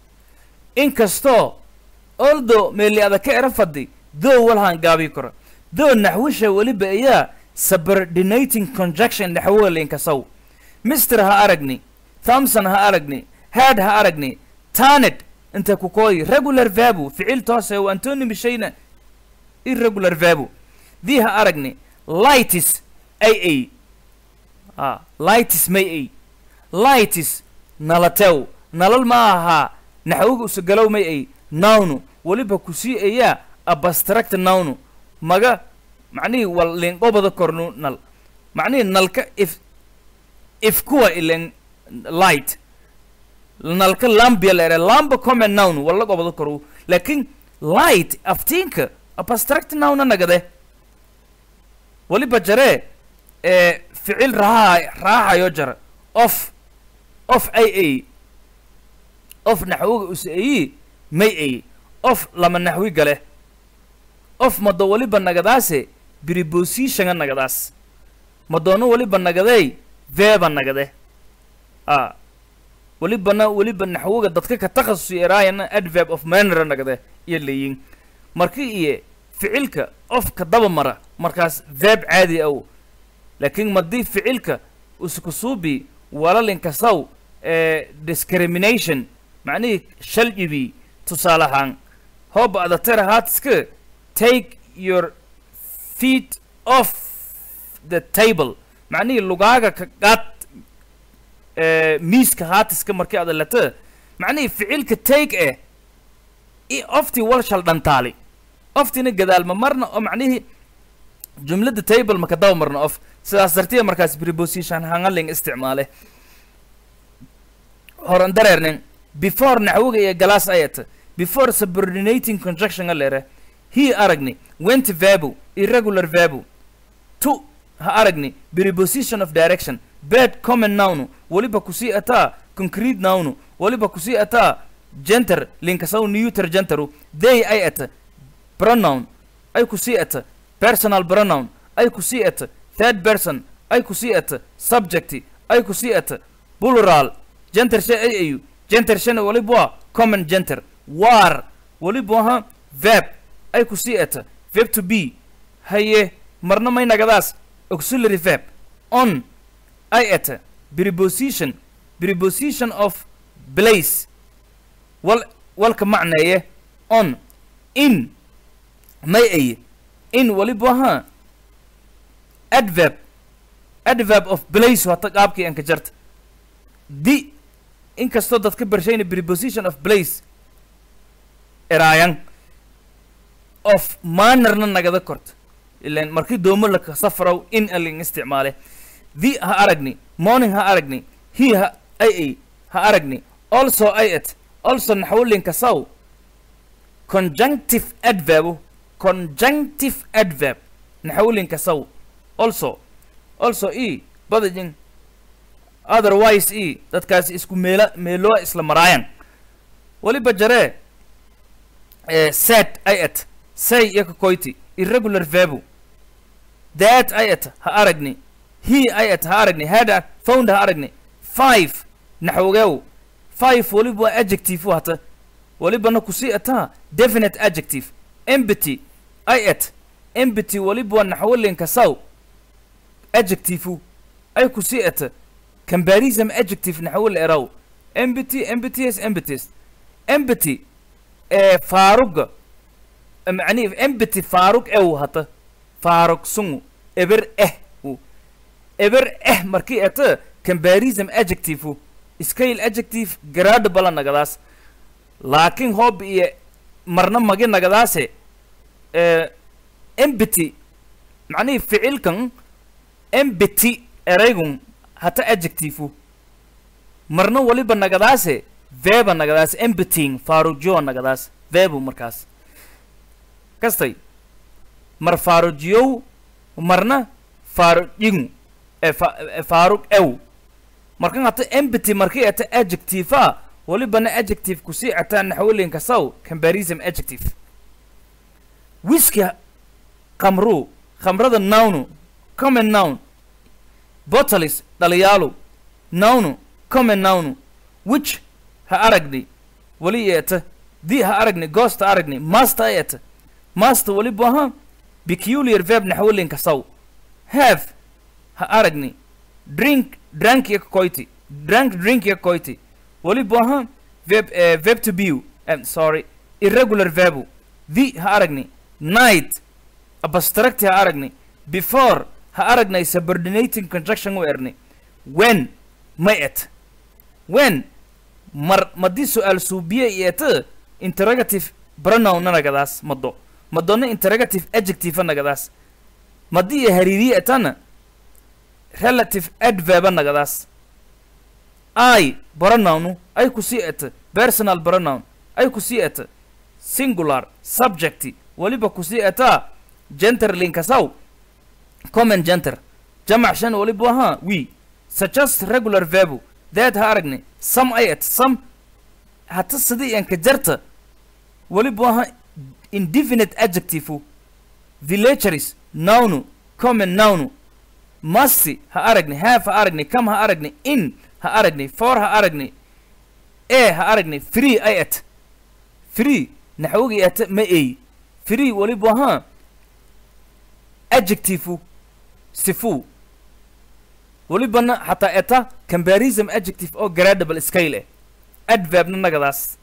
inkastoo although meeli ada ka era fadhi though walhaan gaabi karo though naxwisha weliba ayaa subordinating conjunction naxwola inkasaw mister ha aragni thompson ha aragni had ha aragni tanet inta ku kooyi regular verbu ficil toose waa antonymy shayna irregular verbu dii ha aragni lightis ay ay ah lightis may ay lightis nalatew nalal ma ahaa naxwiga usagalow may ay nawnu weliba kusii ayaa abstract nawnu maga macnihii wal linqobada kornu nal macnihii nalka if if kuwa ilen light nalka lambia la ere lamba common noun wala qobado koru lakin light aftiinka abstract nouna nagade waliba jare ee ficil raha raaxayo jara of of ay ay of naxwiga us ayi may ay of lama naxwi gale of mado waliba nagadaase prepositionga nagadaas madoono waliba nagadey veba nagade a welibana weliba naxwiga dadka ka takhasusi eraayana adverb of manner nagade iyo leeyin marki iyo ficilka of ka daba mara markaas verb caadi aw laakiin madii ficilka uskusuubi walalinkasaw ee discrimination macnihii shalcibi tusaale ahaan hooba adatera haatiska take your feet off the table macnihii lugaaga ka qaad ee miiska haatiska markii ada lata macnihii ficilka take eh i oftii wal shal dhantaali oftina gadaalma marna oo macnihii jumladda table maka daba marna of sidaas dartiya markaas preposition hangaling isticmaale horan dareernin before naxwiga iyo galaas ayata before subordinating conjunction a lere he aragni went verbu irregular verbu to ha aragni preposition of direction bad common noun waliba kusii ataa concrete noun waliba kusii ataa genter linkasaw neuter genteru they ay ata pronoun ay kusii ata personal pronoun ay kusii ata third person ay kusii ata subject ay kusii ata plural genter shay ay ayu genter shana waliba waa common genter war waliba aha verb ay kusii ata verb to be haye marna may nagadaas auxiliary verb on ay ata preposition preposition of place wal walka macneeye on in may aye in waliba aha adverb adverb of place wata qaabkii anka jarta di inkastoo dadka barshayna preposition of place eraayan of mannerna nagada korta ilan markii doomo laka safrow in alin isticmaale the ha aragni morning ha aragni he ha ay ay ha aragni also ay at also naxwolinka saw conjunctive adverb conjunctive adverb naxwolinka saw also also e badajin otherwise e dadkaas isku meela meeloo isla maraayan waliba jaree eh, set ay at say iyo kakoyti irregular verbu that ay at ha aragni he ay at ha aragni had found ha aragni five naxwogew five waliba waa adjective hata walibana kusii ataa definite adjective empty ay at empty waliba waa naxwolinka saw adjective ay kusii ata comparison adjective naxwil eraw empty empties empties empty ee faaruga macnihi empty faarug ew hata faarug sungu eber eh u eber eh markii ata comparison adjective scale adjective gradable nagadaas laakiin hoob iyo marna magi nagadaase eh, empty macnihii ficilkan empty eraygun hata adjective marna waliba nagadaase veba nagadaas emptying faarujiyo nagadaas vebu markaas kastay mar faarujiyow marna faarujigu e fa- e faarug ew markan hata empty markii ata adjective a walibana adjective kusii ataa naxwelinka saw comparison adjective whisky khamru khamrada nawnu common noun bottles dhaliyaalo nawnu common nawnu which ha aragni wali eeta di ha aragni ghost ha aragni master eeta master waliba aha peculiar verb naxwelinka saw have ha aragni drink drank ya koyti drank drink ya koyti waliba aha verb eh, verb to be um, sorry irregular verb the ha aragni night abstract ha aragni before ha aragnay subordinating conjunction u erni when may et when mar madii su-aal suubiye iyeta interrogative pronoun nagadaas mado madonna interrogative adjective nagadaas madii iyo hariiriye etana relative adverb nagadaas i pronoun ay kusii eta personal pronoun ay kusii eta singular subject waliba kusii etaa genter linkasaw common genter jamac shan waliba ahaa we suggest regular verb that ha aragni some ay et some hata sidii anka jarta waliba ahaa indefinite adjective villageries nounu common nounu masti ha aragni have ha aragni come ha aragni in ha aragni for ha aragni e ha aragni free ay et free naxwogi eta ma ey free waliba ahaa adjective sifu walibana xataa eta comparison adjective oo gradable scale eh adverbna nagadaas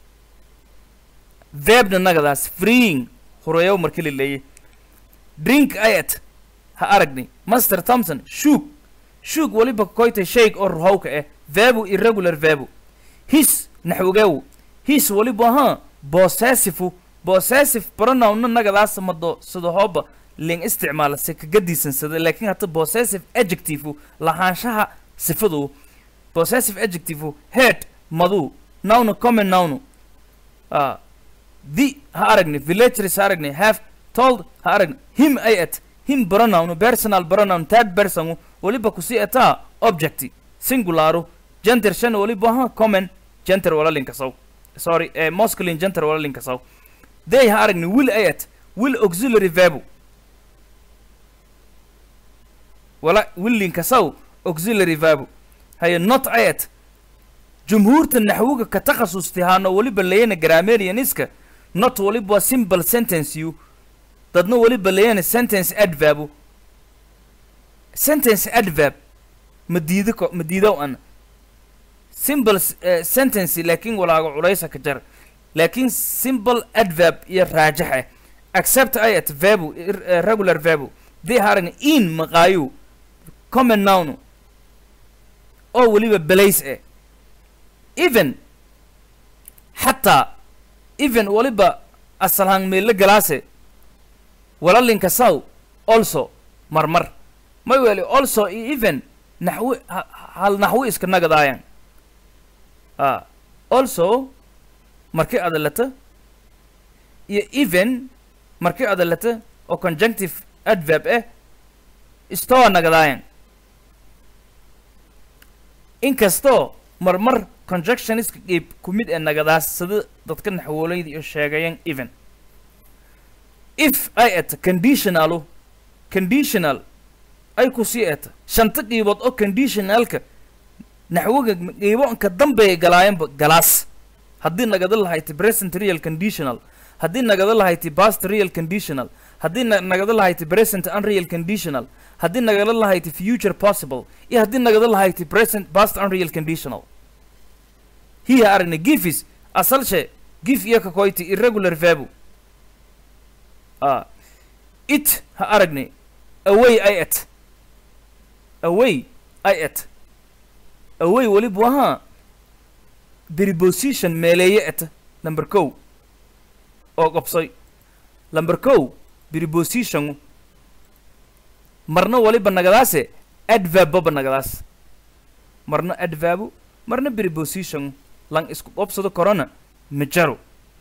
verbna nagadaas freeing horeeyow marka la leeyay drink ayet ha aragni master thompson shook shook waliba koyta shake oo ruhowka eh verbu irregular verbu his naxwogew his waliba ahaa possessive possessive pronounna nagadaas mado sida hooba ling isticmaala se kaga diisansada laakiin hata possessive adjective lahaanshaha sifadu possessive adjective head madu noun common noun uh, the ha aragni villageries ha aragni have told ha aragni him ay et him pronoun personal pronoun third person waliba kusii etaa object singularu gender shan waliba ha common gender wala linkasaw sorry eh, masculine gender wala linkasaw they ha aragni will ay et will auxiliary verb wala willinkasaw auxiliary verb haye not ayet jumhuurta naxwiga ka takhasustihaano waliba layana grammarianiska not waliba simple sentence you dadna waliba layana sentence adverb sentence adverb ma diido ko ma diidow an simple uh, sentence laakiin walaaga culaysa ka jar laakiin simple adverb iyo raajax ah accept ayat verb uh, regular verb dee haran in maqaayu common noun oo weliba belays eh even xataa even waliba asalhaan meelo galaase walalinka saw also marmar may weli also iyo even naxwi ha- hal naxwi iska nagadaayan a also markii adalata iyo even markii adalata oo conjunctive adverb eh istoa nagadaayan inkastoo marmar conjunctioniska qeyb ku mid ee nagadaas sida dadka naxwoolayda iyo sheegayan even if ay eta conditionalu conditional ay ku sii eta shanta qiibood oo conditionalka naxwoga qiibonka dambeeya galaayanba galaas haddii nagada lahayti present real conditional haddii nagada lahayti past real conditional haddii na- nagada lahayti present unreal conditional haddii nagada lahayti future possible iyo haddii nagada lahayti present past unreal conditional hiya aragna gifis asalshe gif iyo kakoyti irregular verbu ah it ha aragnay away ay et away ay et away weliba ahaa preposition meeleeye eta number kow oo qobsoy number kow preposition marna waliba nagadaase adverb baba nagadaas marna adverbu marna preposition lang isku qobsado korona ma jaro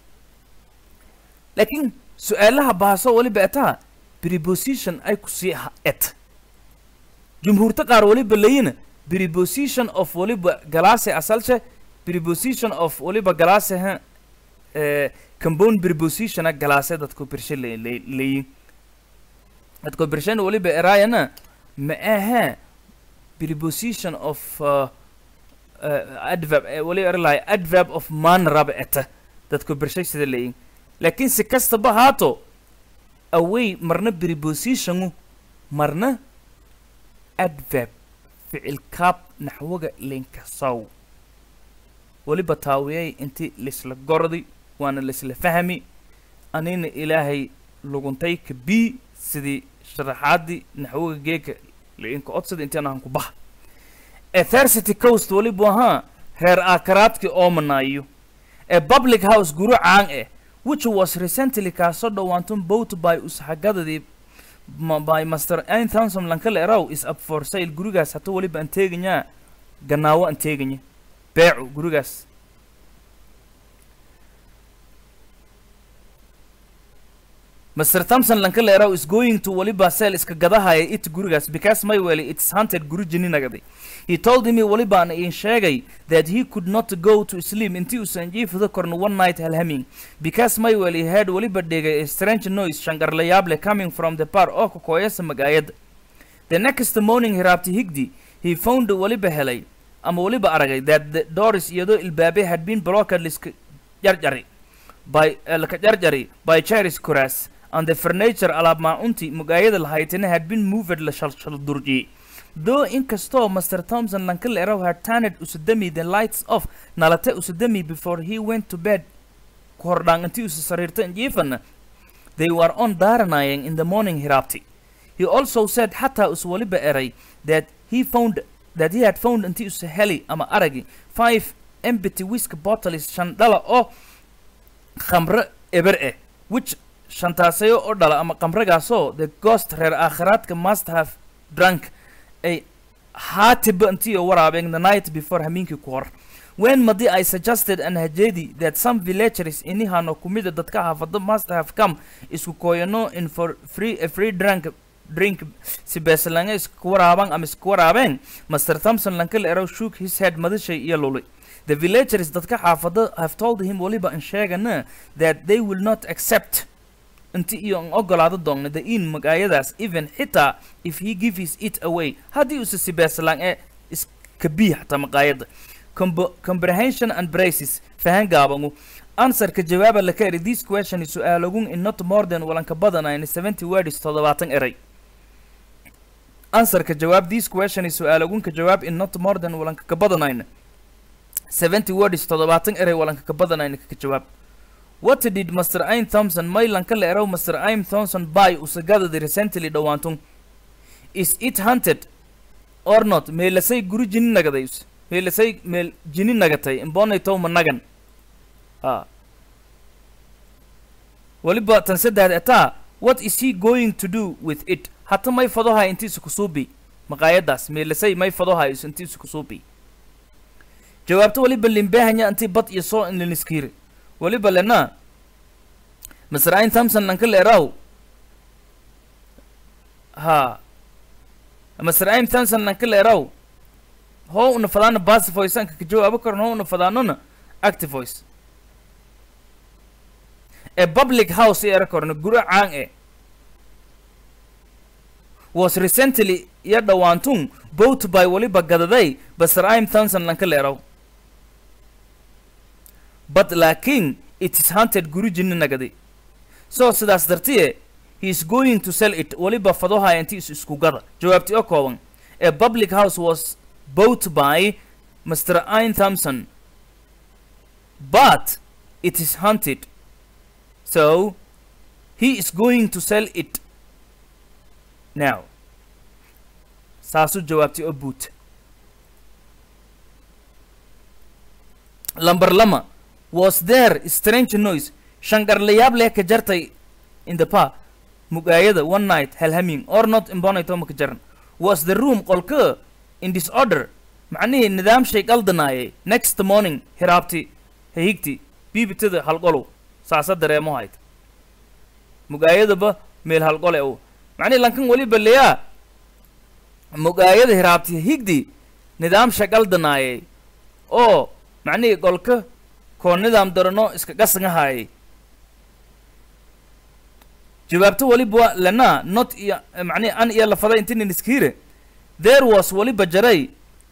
laakiin su-aalaha baaso waliba etaa preposition ay ku sii ha et jumhuurta qaar waliba layina preposition of waliba galaase asalshe preposition of waliba galaase ha eh, compound prepositiona galaase dadku birshe le- le- leeyin dadku birshen waliba eraayana ma aha preposition of uh, uh, adverb eh, waliba eralahay adverb of man raba eta dadku birshay sida leeyin laakiin si kastaba haato away marna prepositionu marna adverb ficil kaab naxwaga linkasow weliba taawiyay inti laisla gordi waana laisla fahmi anina ilaahay luguntay ka bii sidii sharaxaadii naxwaga geeka liinka odsada intaan aan ku baha ethercity coast weliba ahaa reer aakaraadkii oomanaayo ee public house guru caan eh which was recently kaasoo dhowaantun boat by usxagadadii ma- by master ain thousand lankale erow is up for sale gurigaas hata weliba aan teeganyaa ganaawo aan teeganya beecu gurigaas Mr. Thompson lankale erow is going to waliba sell iska gadahaya it gurigaas because my well it's hunted guri jini nagadi he told me waliba aan iin sheegay that he could not go to sleep intii uusan jiifado korno one night halhaming because my well he had waliba dhegay a strange noise shangarlayaable coming from the bar oo kokoyasa magaayada the next morning hiraabti higdi he found waliba helay ama waliba aragay that the doors iyadoo ilbaabe had been blocked liska jarjari by eh, laka jarjari by chairs kuraas and the furniture alaab maacunti mugaayada lahaytana had been moved la shalshal durjiyey though inkastoo master thompson lankal erow had turned usadami the lights off nalate usadami before he went to bed kordhaan intii usa sariirta injiifana they were on daaranaying in the morning hiraabti he also said xataa us waliba eray that he found that he had found intii usa heli ama aragi five empty whisk bottles shan dhala oo khamre eber eh which shantaasayo oo dhala ama khamragaasoo the ghost reer aakhiraadka must have drunk ay haatiba intiyo waraabeen the night before hamiinkii ku hor when madi I suggested an hajedi that some villagers inihano kumida dadka xaafado must have come isku kooyano in for free a free drink drink si beeslange isku waraabaan ama isku waraabeen Mr. Thompson lankal erow shook his head madashay iyo lulay the villagers dadka xaafado have told him waliba an sheegana that they will not accept inti iyo an ogolaado doonna the in magaayadaas even xitaa if he gives it away haddii use si beeslaan ee iskabii xataa maqaayada Combo- comprehension and braces fahan gaabangu answerka jawaaba la ka eri this question is su'aalogun in not more than walanka badanayn 70 words toddobaatan eray answerka jawaab this question is su'aalogunka jawaab in not more than walanka ka badanayn 70 words toddobaatan eray walanka ka badanayn ka jawaab What did Mr. Aim Thompson Maylan ka leerow Mr. Aim Thompson buy usagadadi recently dhawaantun? Is it hunted or not? Meelasay guri jini nagadays. Meelasay meel jini nagatay imbonay tow managan. Ah. Waliba tan saddex etaa what is he going to do with it? Hata may fadoha intiisa kusuubi. Maqaayadaas meelasay may fadoha is intiisa kusuubi. Jawaabta waliba limbahanya intii bad iyo soo in liniskiiri. waliba lena Mr. Ain Thompson lanka leeraw ha Mr. Ain Thompson lanka leeraw ho una fadana passive voice anka ka jawaabo karno ho una fadanona active voice a public house era korno guri caan e was recently ya dhawaantun bought by waliba gadaday Mr. Ain Thompson lanka leeraw but laakiin it is hunted guri jinni nagadi so sidaas dartiye he is going to sell it waliba fadohaya inti is isku gada jawaabti oo kooban a public house was bought by Mr. Ain Thompson but it is hunted so he is going to sell it now saasu jawaabti oo buut lamber lama was there strange noise shangarlayaab leh ka jartay in the pa mugaayada one night halhaming or not imbonayto ma ka jaran was the room qolka in disorder macnihii nidaam shay qaldanaayay next morning hiraabti hahigti biibitada halqolow saasa dareemo hayt mugaayadaba meel halqole u macnihi lankan weliba leyaa mugaayada hiraabti higdi nidaam shay qaldanaayay oo macnihii qolka koo nidaam darano iska qasangahaayay jawaabto weliba lana not iyo macnihi an iyo lafada intinin iskiire there was weliba jaray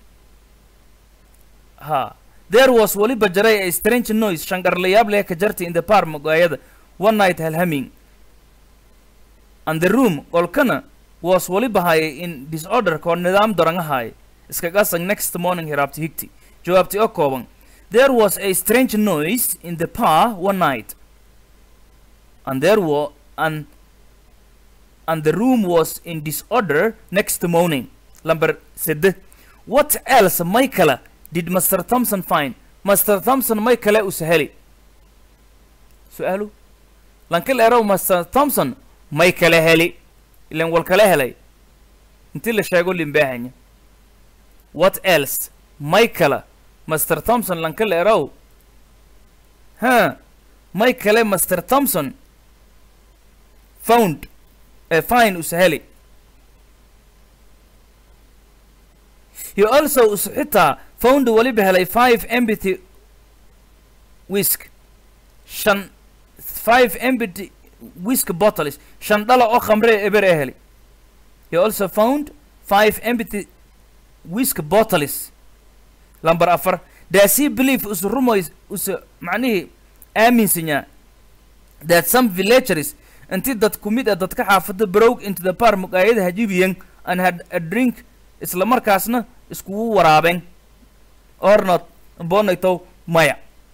ha there was weliba jaray a strange noise shangarlayaab leh ka jartay in the par mugaayada one night halhaming and the room qolkana was weliba hayay in disorder koo nidaam darangahaay iska qasang next morning hiraabti higti jawaabti oo kooban there was a strange noise in the par one night and there were and and the room was in disorder next morning number sede what else may kale did master thompson find master thompson may kale u saheli su-aalu lankil erow master thompson may kale heli ilan wal kale helay intii la sheego limbaahanya what else may kale master thompson lankil erow ha may kale master thompson found a fine usaheli he also us xitaa found weliba helay five empty whisk shan five empty whisk bottles shan dhala oo khamre eber ee heli he also found five empty whisk bottles lamber afar does he believe us rumoys us macnihii aaminsanyaa that some villagers intii dad ku mid a dadka xaafada broke into the par mugaayada hajibiyan and had a drink isla markaasna iskugu waraabeen or not bonaytow maya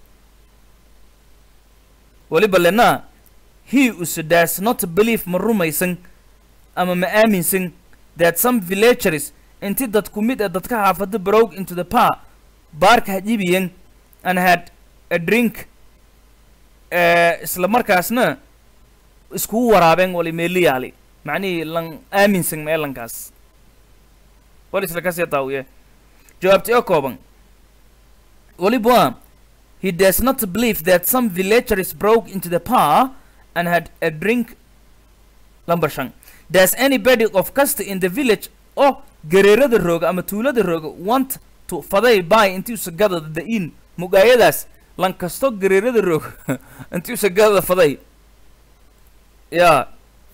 weliba lena he us does not believe ma rumaysan ama ma aaminsan that some villagers intii dad ku mid a dadka xaafada broke into the par baarka hajibiyan and had a drink uh, isla markaasna iskugu waraabeen wali meeliyaali macnihii lan aaminsan meelankaas wal isla kasii taawiye jawaabti oo kooban weliba he does not believe that some villagers broke into the par and had a drink number shan does anybody of kasta in the village oo gareerada rooga ama tuulada rooga want to faday by intii usagadada the in mugaayadaas lan kasto gareerada rooga intii usagadada faday yaa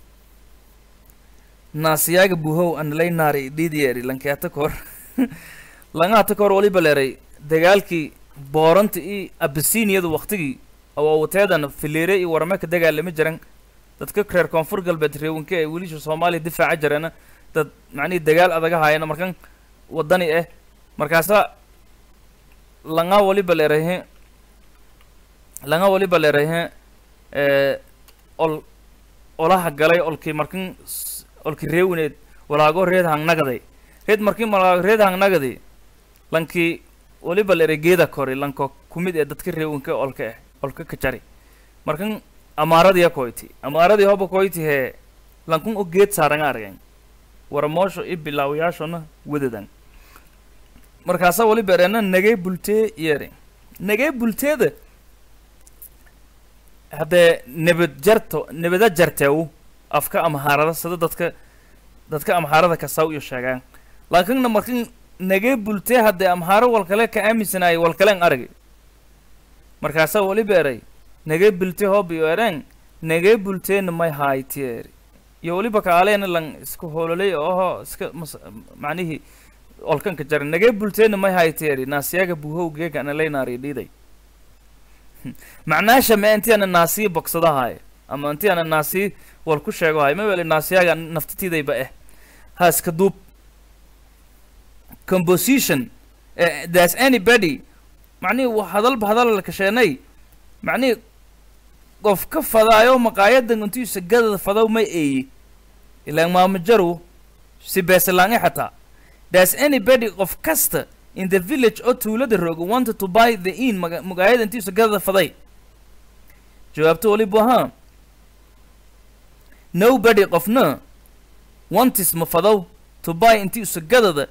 naasiyaaga buhow anlay naari dhiidiyeeri lankeata kor langaata kor waliba leeray dagaalkii booranta iyo abisiniyada waktigii awaawateedan fileere iyo warame ka dagaalama jiran dadka reer koonfur galbeed reewanka ee wiilisha soomaaliya difaaca jirana dad macnihii dagaal adaga haayana markan wadani ah markaasa langa waliba leerahe langa waliba leerahe ol olaha galay olkii markin olkii reewineed walaago reed hangnagaday reed markin malaago reed hangnagaday lankii waliba leeray geeda kori lanko kumid ee dadka reewinka olka ah olka ka jari markan amaaradii koyti amaaradii hoba koyti hee lankun o geed saaranga argan waramoosho i bilaawayaashona wadadan markaasa waliba erena nagee bultee yeeri nagee bulteeda haddee nebad jarto nebada jarteew afka amhaarada sida dadka dadka amhaarada kasaw iyo sheegaan laakiinna markin nagee bultee haddee amhaaro walkale ka aaminsanaayay walkalen aragi markaasaa waliba eray nagee bultee hoob iyo ereen nagee bulteena may haaytieri iyo waliba kaaleena lan iska hololay oho iska mas macnihii olkanka jara nagee bulteena may haaytieri naasiyaga buhow geega analaynaari dhiiday macnaasha ma intii ana naasiyi bogsadahaay ama intii ana naasiyi wal ku sheegohay ma weli naasiyaga naftitiidayba eh haaska duub composition uh, there's anybody macnihii hadalba hadal la kasheenay macnihii qof ka fadaayo maqaayadan intiisa gadada fadaw ma eeyi ilaan maamajaru si beesalaangi xataa there's anybody qof kasta in the village oo tuulada rooga wanted to buy the inn maga- magaayada intiisa gadada faday jawaabto waliba ahaa nobody qofna wantis ma fadow to buy intiisa gadada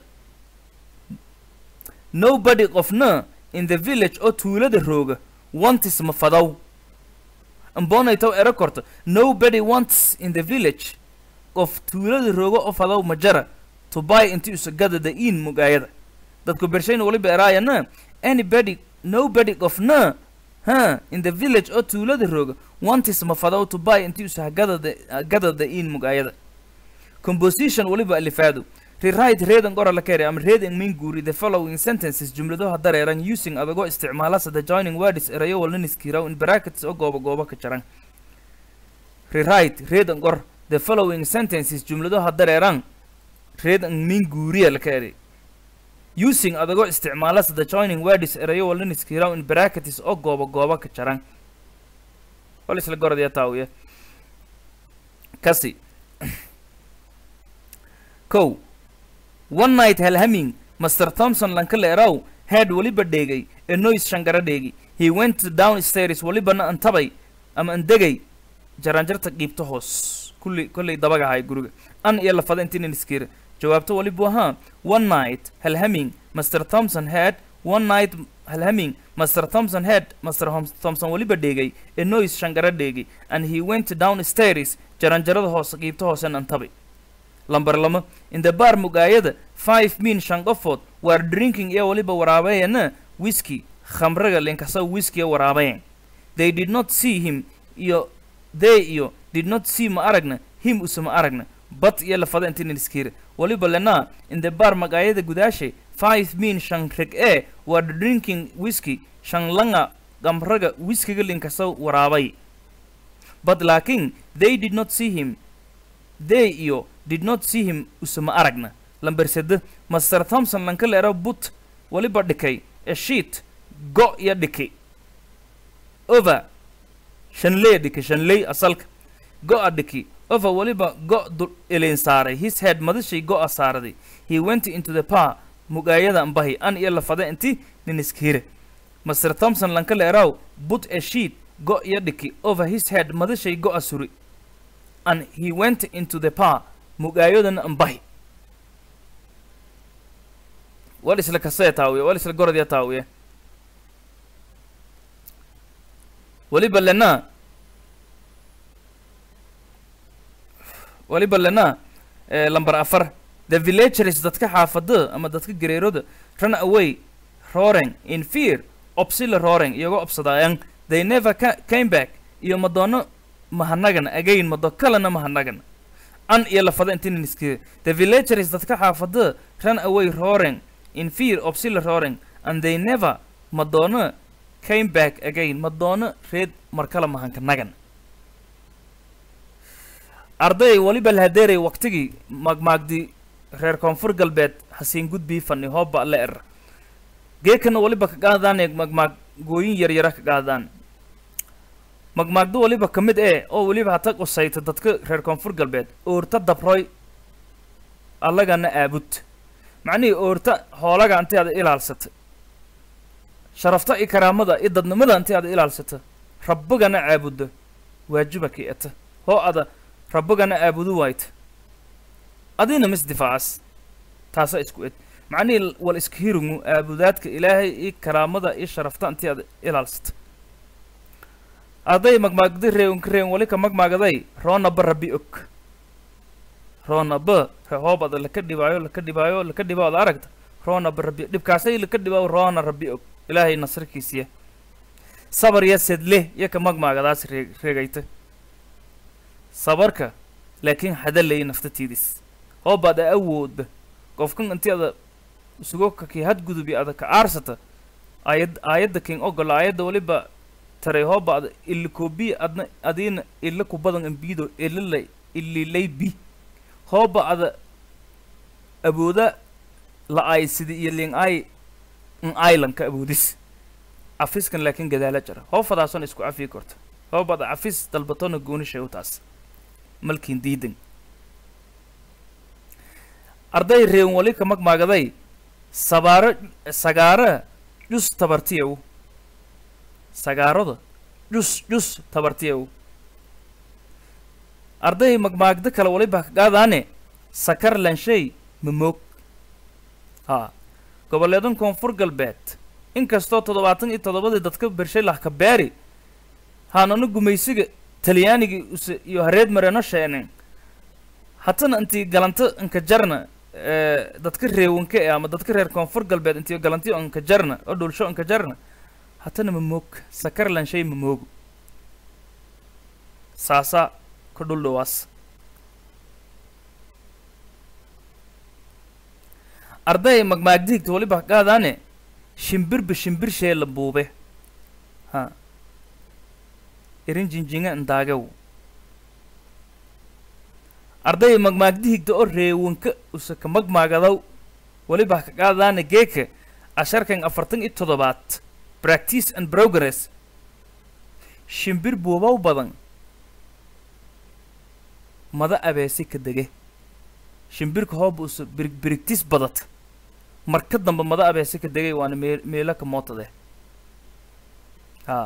nobody qofna in the village oo tuulada rooga wantis ma fadow ambonaytow ero korto nobody wants in the village qof tuulada rooga oo fadow ma jara to buy intiisa gadada in mugaayada dadku bershayna waliba eraayana anybody nobody qofna ha in the village oo tuulada rooga wantis ma fadow to buy intiisa gadada gadada in mugaayada composition waliba alifaado rewrite reading qora la keenay ama reading min guuri the following sentences jumladaha dareeran using adagoo isticmaalasa the joining words erayo walna niskiraw in brackets oo gooba gooba ka jaran rewrite reading qor the following sentences jumladaha dareeran reading min guuriya la keenay using adagoo isticmaalasa the joining words erayo walna niskiraw in brackets oo gooba gooba ka jaran wal isla goradaya taawiya kasi kow one night halhaming master thompson lankaleeraw head waliba dheegay ee noise shangara dheegi he went downstairs walibana antabay ama andegay jaranjarta qiibta hoos kulli kollay dabagahay guriga an iyo lafada intinan iskiira jawaabto walibu ahaa one night halhaming master thompson head one night halhaming master thompson head master Hom- thompson waliba dheegay ee noise shangara dheegi and he went downstairs jaranjarada hoose qiibta hoosena antabay lambar lama in the bar mugaayada five min shan qofood were drinking iyo waliba waraabayana whisky khamraga linkasa whisky waraabayan they did not see him iyo they iyo did not see ma aragna him use ma aragna but iyo lafada intinan iskiira waliba lena in the bar magaayada gudaashay five min shan reg e were drinking whisky shan langa khamraga whiskyga linkasa waraabay but laakin they did not see him they iyo did not see him usama aragna lamber sede master thompson lankaleero but waliba dhikay a sheet go iyo dhiki over shanley dhiki shanley asalka go-a dhiki over waliba go dul ilin saaray his head madashay go-a saaraday he went into the par mugaayada ambahi an iyo lafada inti nin iskiire master thompson lankaleeraw but a sheet go iyo dhiki over his head madashay go-a suri and he went into the par mugaayadana ambahi wal isla kasee taawiya wal isla gorodya taawiya waliba lena waliba lena eh, lambar afar the villagers dadka xaafada ama dadka gareeroda run away roaring in fear obsila roaring iyagoo obsadaayan they never ca came back iyo madoono mahanagan again mado kalena mahanagan an iyo lafada intinan iskira the villagers dadka xaafada run away roaring in fear obsila roaring and they never madoono came back again madoono reed markala mahanka nagan arday waliba lahadeeray waqtigii magmaagdi reer koonfur galbeed hasiin gudbii fani hooba la er geekana waliba ka qaadaan magmaag gooyin yaryara ka qaadaan magmaagdo waliba ka mid ee oo weliba hata qusayta dadka reer koonfur galbeed oorta dabroy allagana aabud macnihii oorta hoolaga inti aad ilaalsata sharafta iyo karaamada iyo dadnimada inti aad ilaalsata rabbigana caabuda waajiba ki eta hoo ada rabbigana aabudu waayta adina mis difaacas taasa isku ed macnihii wal iska hiringu aabudaadka ilaahay iyo karaamada iyo sharafta inti aad ilaalsata arday magmaagdi reewnka reewn wali ka magmaagaday roonaba rabbi og roonaba hoobada laka dhibaayo laka dhibaayo laka dhibaado aragta roonaba rabbi dhibkaasay laka dhibaayo roona rabbi og ilaahay nasarkiisiya sabar ya sedle iyo ka magmaagadaas ree reegayta sabarka laakiin hadalay naftatiidis hoobaada awooda qofkan intii ada isugo kakii hadgudubi ada ka aarsata aayad aayadda king ogola aayadda waliba taray hooba ada ili koobiya adna adiina ila ku badan ambiido ililay ililay bi hooba ada awooda la ay sidi iyo ling ay n islandka awoodis cafiskan laakiin gadaala jara hoofadaasona isku cafiyi korta hooba ada cafis dalbatona goonishay u taas malkiin diidan arday reewan wali ka magmaagaday sabaaro sagaara jus tabartiyaw sagaarada jus jus tabartiyaw arday magmaagdo kale waliba kagaadaane sakar lanshay mamoog haa goboleedan koonfur galbeed inkastoo toddobaatan iyo toddobadii dadka bershay lahka beeri haanana gumaysiga talyaanigii use iyo hareed mareno sheenen hatana intii galanto inka jarna dadka reewanka e ama dadka reer koonfur galbeed intii galantiyo inka jarna oo dhulsho inka jarna hatana mamoog sakar lanshay mamoogo saasa ka dhul dhawaas arday magmaagdiigta waliba qaadaane shimbirba shimbir shee la buube ha irin jinjinga indaagew arday magmaagdihigta oo reewanka use ka magmaagadaw waliba ka qaadaane geeka asharkan afartan iyo toddobaad practice and progress shimbir buubaw badan mada abeesi ka dege shimbirka hooba use birig birigtis badata marka dambe mada abeesi ka degay waana mee meelo ka mootade haa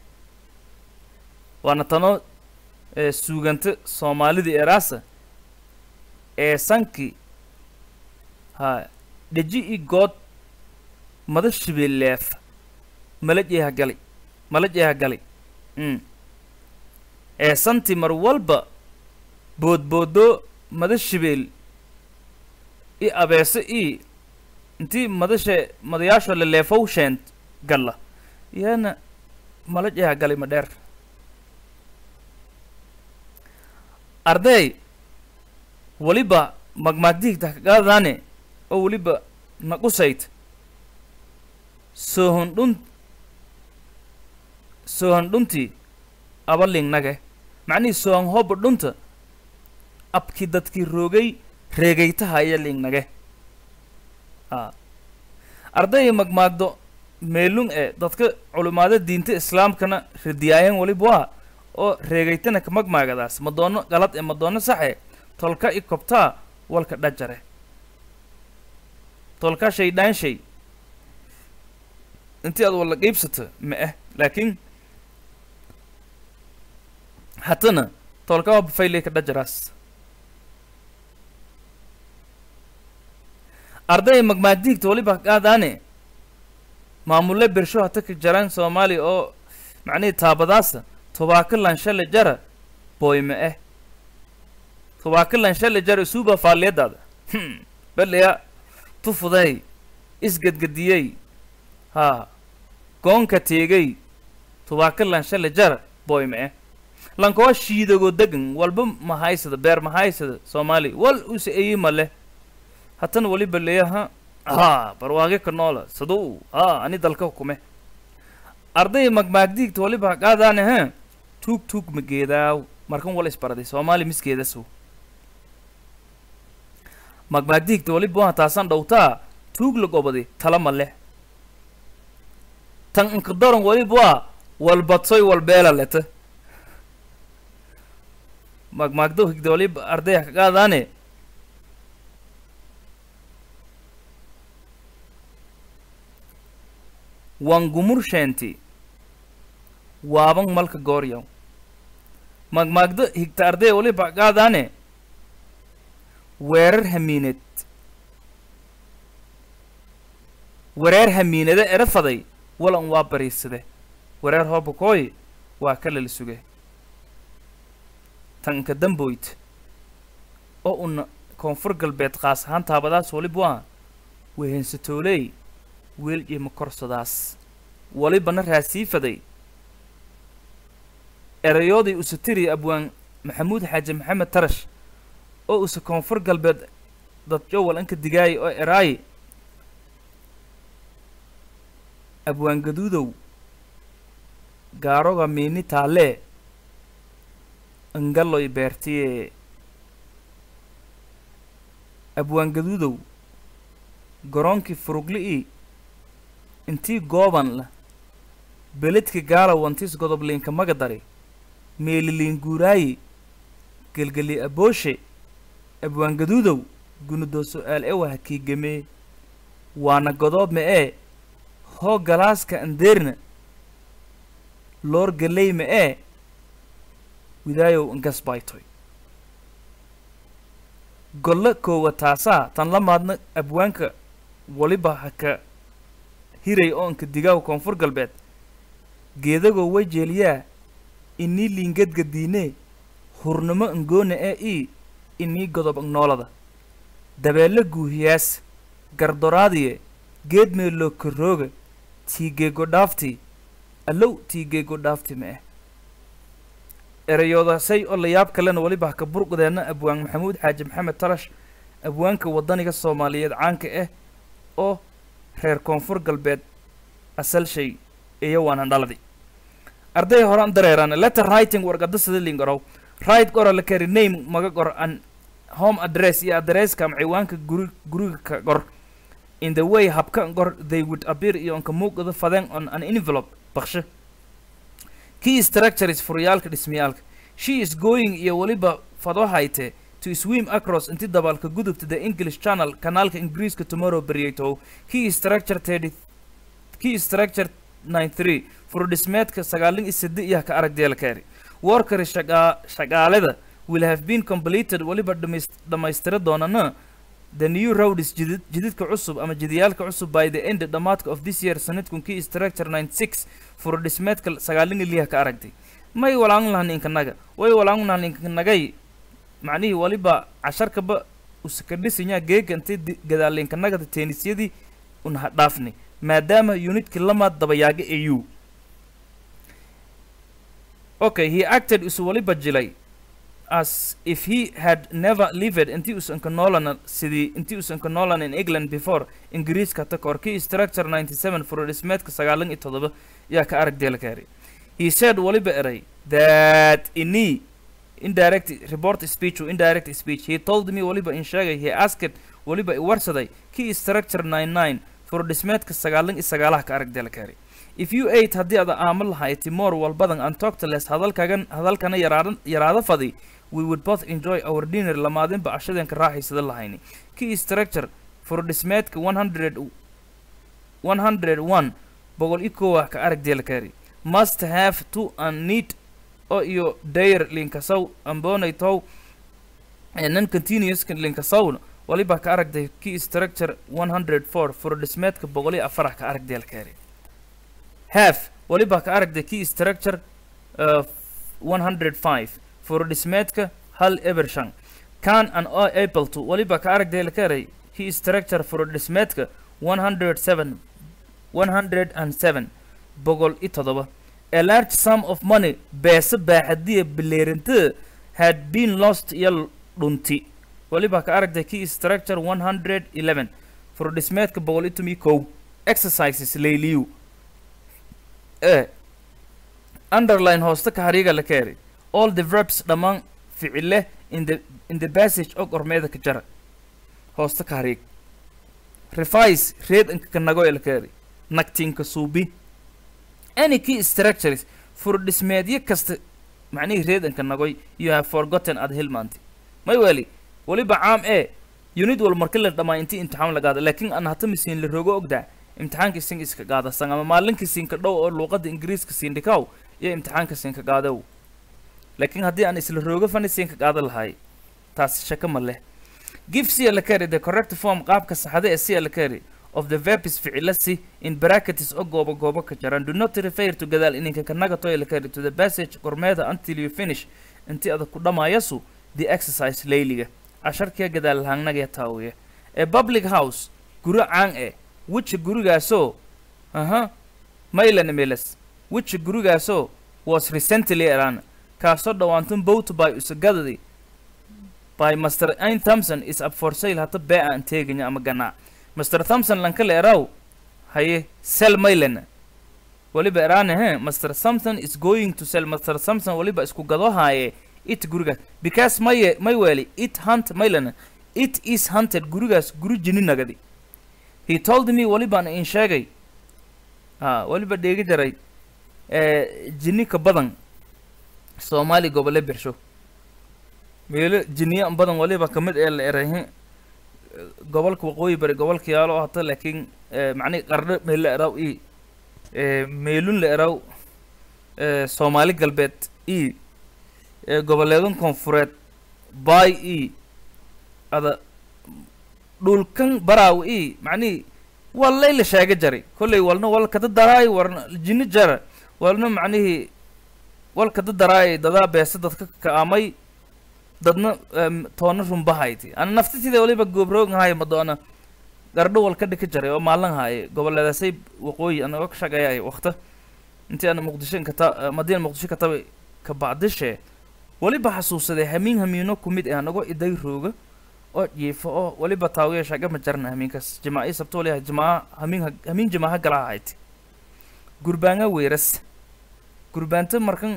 waana tanoo suuganta soomaalida eraasa ee sanki haa dheji i good mada shibeeleef malajeeha gali malajeeha gali mm ee santi mar walba boodboodo mada shibeel i abeese i intii madashe madayaasho leleefow sheent galla iyana malajeeha gali ma dheer arday weliba magmaagdiigta kagaadaane oo weliba naqusayd soohon dhun soohon dhuntii abalingnage macnihii soohon hooba dhunta abkii dadkii roogay reegaytahaya lingnage a arday magmaagdo meelung ee dadka culimaada diinta islaamkana radiyaayan weliba waa oo reegaytana ka magmaagadaas madoono galad ee madoono saxe tolka i kobtaa walka dhajare tolka shay dhaanshay intii aad walla qiibsato ma ah laakiin hatana tolka waa bafayley ka dhajaraas arday magmaagdiigta waliba qaadaane maamulle bersho hata ka jaraan soomaaliya oo macnihii taabadaasa tubaako lanshale jara boyme eh tubaako lanshale jara isuuba faalliyadaada hm beleya tufuday isgadgadiyey haa goonka teegay tubaako lanshale jara boyme eh lankoo shiidago degan walba mahaysada beer mahaysada soomaaliya wal use eyi male hatana waliba leya ha haa barwaage ka noola saduu haa ani dalka hukume arday magmaagdiigta waliba qaadaane ha tuug tuug mageedaaw markan wala isbaraday soomaali miskeedasow magmaagdiigta waliba waa taasan dhowtaa tuug la gobadi tala ma leh tan inkadoran waliba waa walbadsoy walbeela leta magmaagdo higda waliba ardaya ka qaadaane wangumur sheenti waaban malka gooryaw magmaagdo higta arday waliba qaadaane weerar hamiined wareer hamiinade erafaday walan waa bariisade wareer hoobakooy waa ka lala suge tanka damboyd oo una koonfur galbeed qaas ahaan taabadaas waliba waa wehensatooley weel iyo korsadaas walibana raasiifaday erayoodii usatiri abwaan maxamuud xaaji maxamed tarash oo use koonfur galbeed dadjowal anka digaayay oo eraayi abwaan gaduudow gaaroga miini taalee angaloy beertiye abwaan gaduudow garoonkii furugli-ii intii gooban la beledka gaala wantis godobliinka magadari meeliliin guuraayi gelgeli abooshe abwaan gaduudow gunudoo su-aal ewaha kiigamee waana godoob ma ee hoo galaaska andeerna loor galey ma ee widaayow ngas baytoy golle koowa taasaa tan la maadna abwaanka waliba ha ka hiray oonka digaaw koonfur galbeed geedagoo way jeeliyaa inii liingadgadiinee hurnimo ngoona ee ii inii godob agnoolada dabeelle guuhiyaas gardoraadiye geed meeloo korooga tiigeego dhaaftii allow tiigeego dhaafti ma ah erayoodasay oo layaab kalena weliba haka burqdeenna abwaan maxamuud xaaji maxamed tarash abwaanka waddaniga soomaaliyeed caanka ah oo reer koonfur galbeed asal shay iyo waanan dhaladi arday horan dareeraan letter writing warqada sida lingorow right gora la kari name maga gor an home address iyo adresska ama ciwaanka guri guriga ka gor in the way habka gor they would appear iyo onka muuqda fadeen on an envelope bakshe key structures furyaalka dhismayaalka she is going iyo weliba fadwahayte to swim across inti dabaalka gudubta the english channel kanaalka ingiriiska tomorrow beryato key structure thirty key structure 93 furdhismeedka sagaalin iyo sidi iyo ka aragdeela kaari worker shagaa shaqaalada will have been completed weliba dhamayst dhamaystira doonana the new road is jidid jididka cusub ama jidiyaalka cusub by the end dhamaadka of this year sanadkun kii structure 96 furdhismeedka sagaalin iyo liha ka aragtay may walaan lahan inkanaga way walaan lahan inkanagay macnihii waliba casharkaba usakadhisinyaa geega intay gadaalinkanagada teenisyadii unha dhaafni maadaama unitkii lamaad dabayaaga au okay he acted isu waliba jilay as if he had never lived intii usan ka noolana sidii intii usan ka noolan in england before ingiriiska ta kor kii structure 97 furodhismeedka sagaalan iyo toddoba yaa ka arag deelkaari he said waliba eray that ini indirect report speech or indirect speech he told me waliba in sheegay he asked waliba i warsaday kii structure 99 furodhismeedka sagaalan iyo sagaalaha ka arag deelkaari if you ate haddii ada aamo lahayd timor walbadan and talked less hadalkagan hadalkana yaraadan yaraada fadi we would both enjoy our dinner lamaadinba cashadeenka raaxaysada lahayni kii structure furodhismeedka 100 101 boqol iyo kowa ka arag deelkaari must have to and need oo iyo dayr linkasow ambonaytow non continuous linkasowna waliba ka aragday kii structure 104 furodhismeedka boqol iyo afar ka arag deelkaari have waliba ka aragday kii structure uh, 105 furodhismeedka hal eber shan can and o able to waliba ka aragday la karay kii structure furodhismeedka 107 107 boqol iyo toddoba a large sum of money beese baaxadiya bileerintada had been lost iyo dhunti waliba ka aragtay kii structure 111 furodhismeedka boqol iyo tomi kow exercises layliyu e underline hoosta ka hariiga la keeri all the verbs dhammaan ficile in the in the passage og ormeeda ka jara hoosta ka hariig revise reed inka ka nago ee la keeri nagtinka suubi any key structures furodhismeedyo kasta macnihii reed inka nagoy you have forgotten aad hilmaantay may weli weliba caam ee unit wal marka la dhammaa intii imtixaan la gaada laakiin aan hata misiin la rogo ogdaa imtixaanka sin iska qaadasan ama maalinka siinka dhow oo luuqada ingiriiska siindhikaw iyo imtixaanka siinka qaadow laakiin haddii aan isla roogo fani siinka qaada lahay taas shaka ma leh give cia la carry the correct form qaabka saxda ee cia la carry of the verbs ficilasi in brackets oo goobo goobo ka jaran do not refer to gadaal ininka kanaga toy la carry to the passage gormeeda until you finish intii adag ku dhamaayasu the exercise layliga casharkiya gadaal lahaannaga taawiya ee public house guri caan eh which gurigaasoo aha maylan milas which gurigaasoo was recently eran kaasoo dhawaantan boat by usagadadi by master ain thompson is up for sale hata bee aan teeganya ama ganaa master thompson lankala eraw haye sell maylan waliba eraane he master thompson is going to sell master thompson waliba isku gado haaye it gurigaas because maye may weli it hunt maylan it is hunted gurigaas guri jini nagadi he told me walibaan in sheegay a waliba dheegi jaray jini ka badan soomaali gobole birsho meelo jiniya badan waliba kamid ee la erahe gobolka waqooyi bari gobolka yaalo oo hata laakiin eh, macnihi qardho meel la eraw i eh, meelun la eraw eh, soomaali galbeed i eh, goboleedan koonfureed baay i ada dhulkan baraaw i macnihi waa layla sheega jari kolley walna wal kada daraay warna jinni jara walna macnihii wal kada daraay dadaa beese dadka ka'amay dadna em, toona rumbahayti ana naftitida waliba goobroognahay madoona gardho wal ka dhika jaray oo maalin haaye goboleedaasay waqooyi anaga ka shaqeeyay wakta intii ana muqdisho kata madiina muqdisho kataba ka bacdishe waliba xasuusaday hamiin hamiino ku mid ah anago iday rooga oo jiifo oo waliba taawiya shaga ma jarna hamiinkaas jimaaci sabto waliha jimaa hamiin ha- hamiin jimaaha gala ahayd gurbaanga weeras gurbaanta markan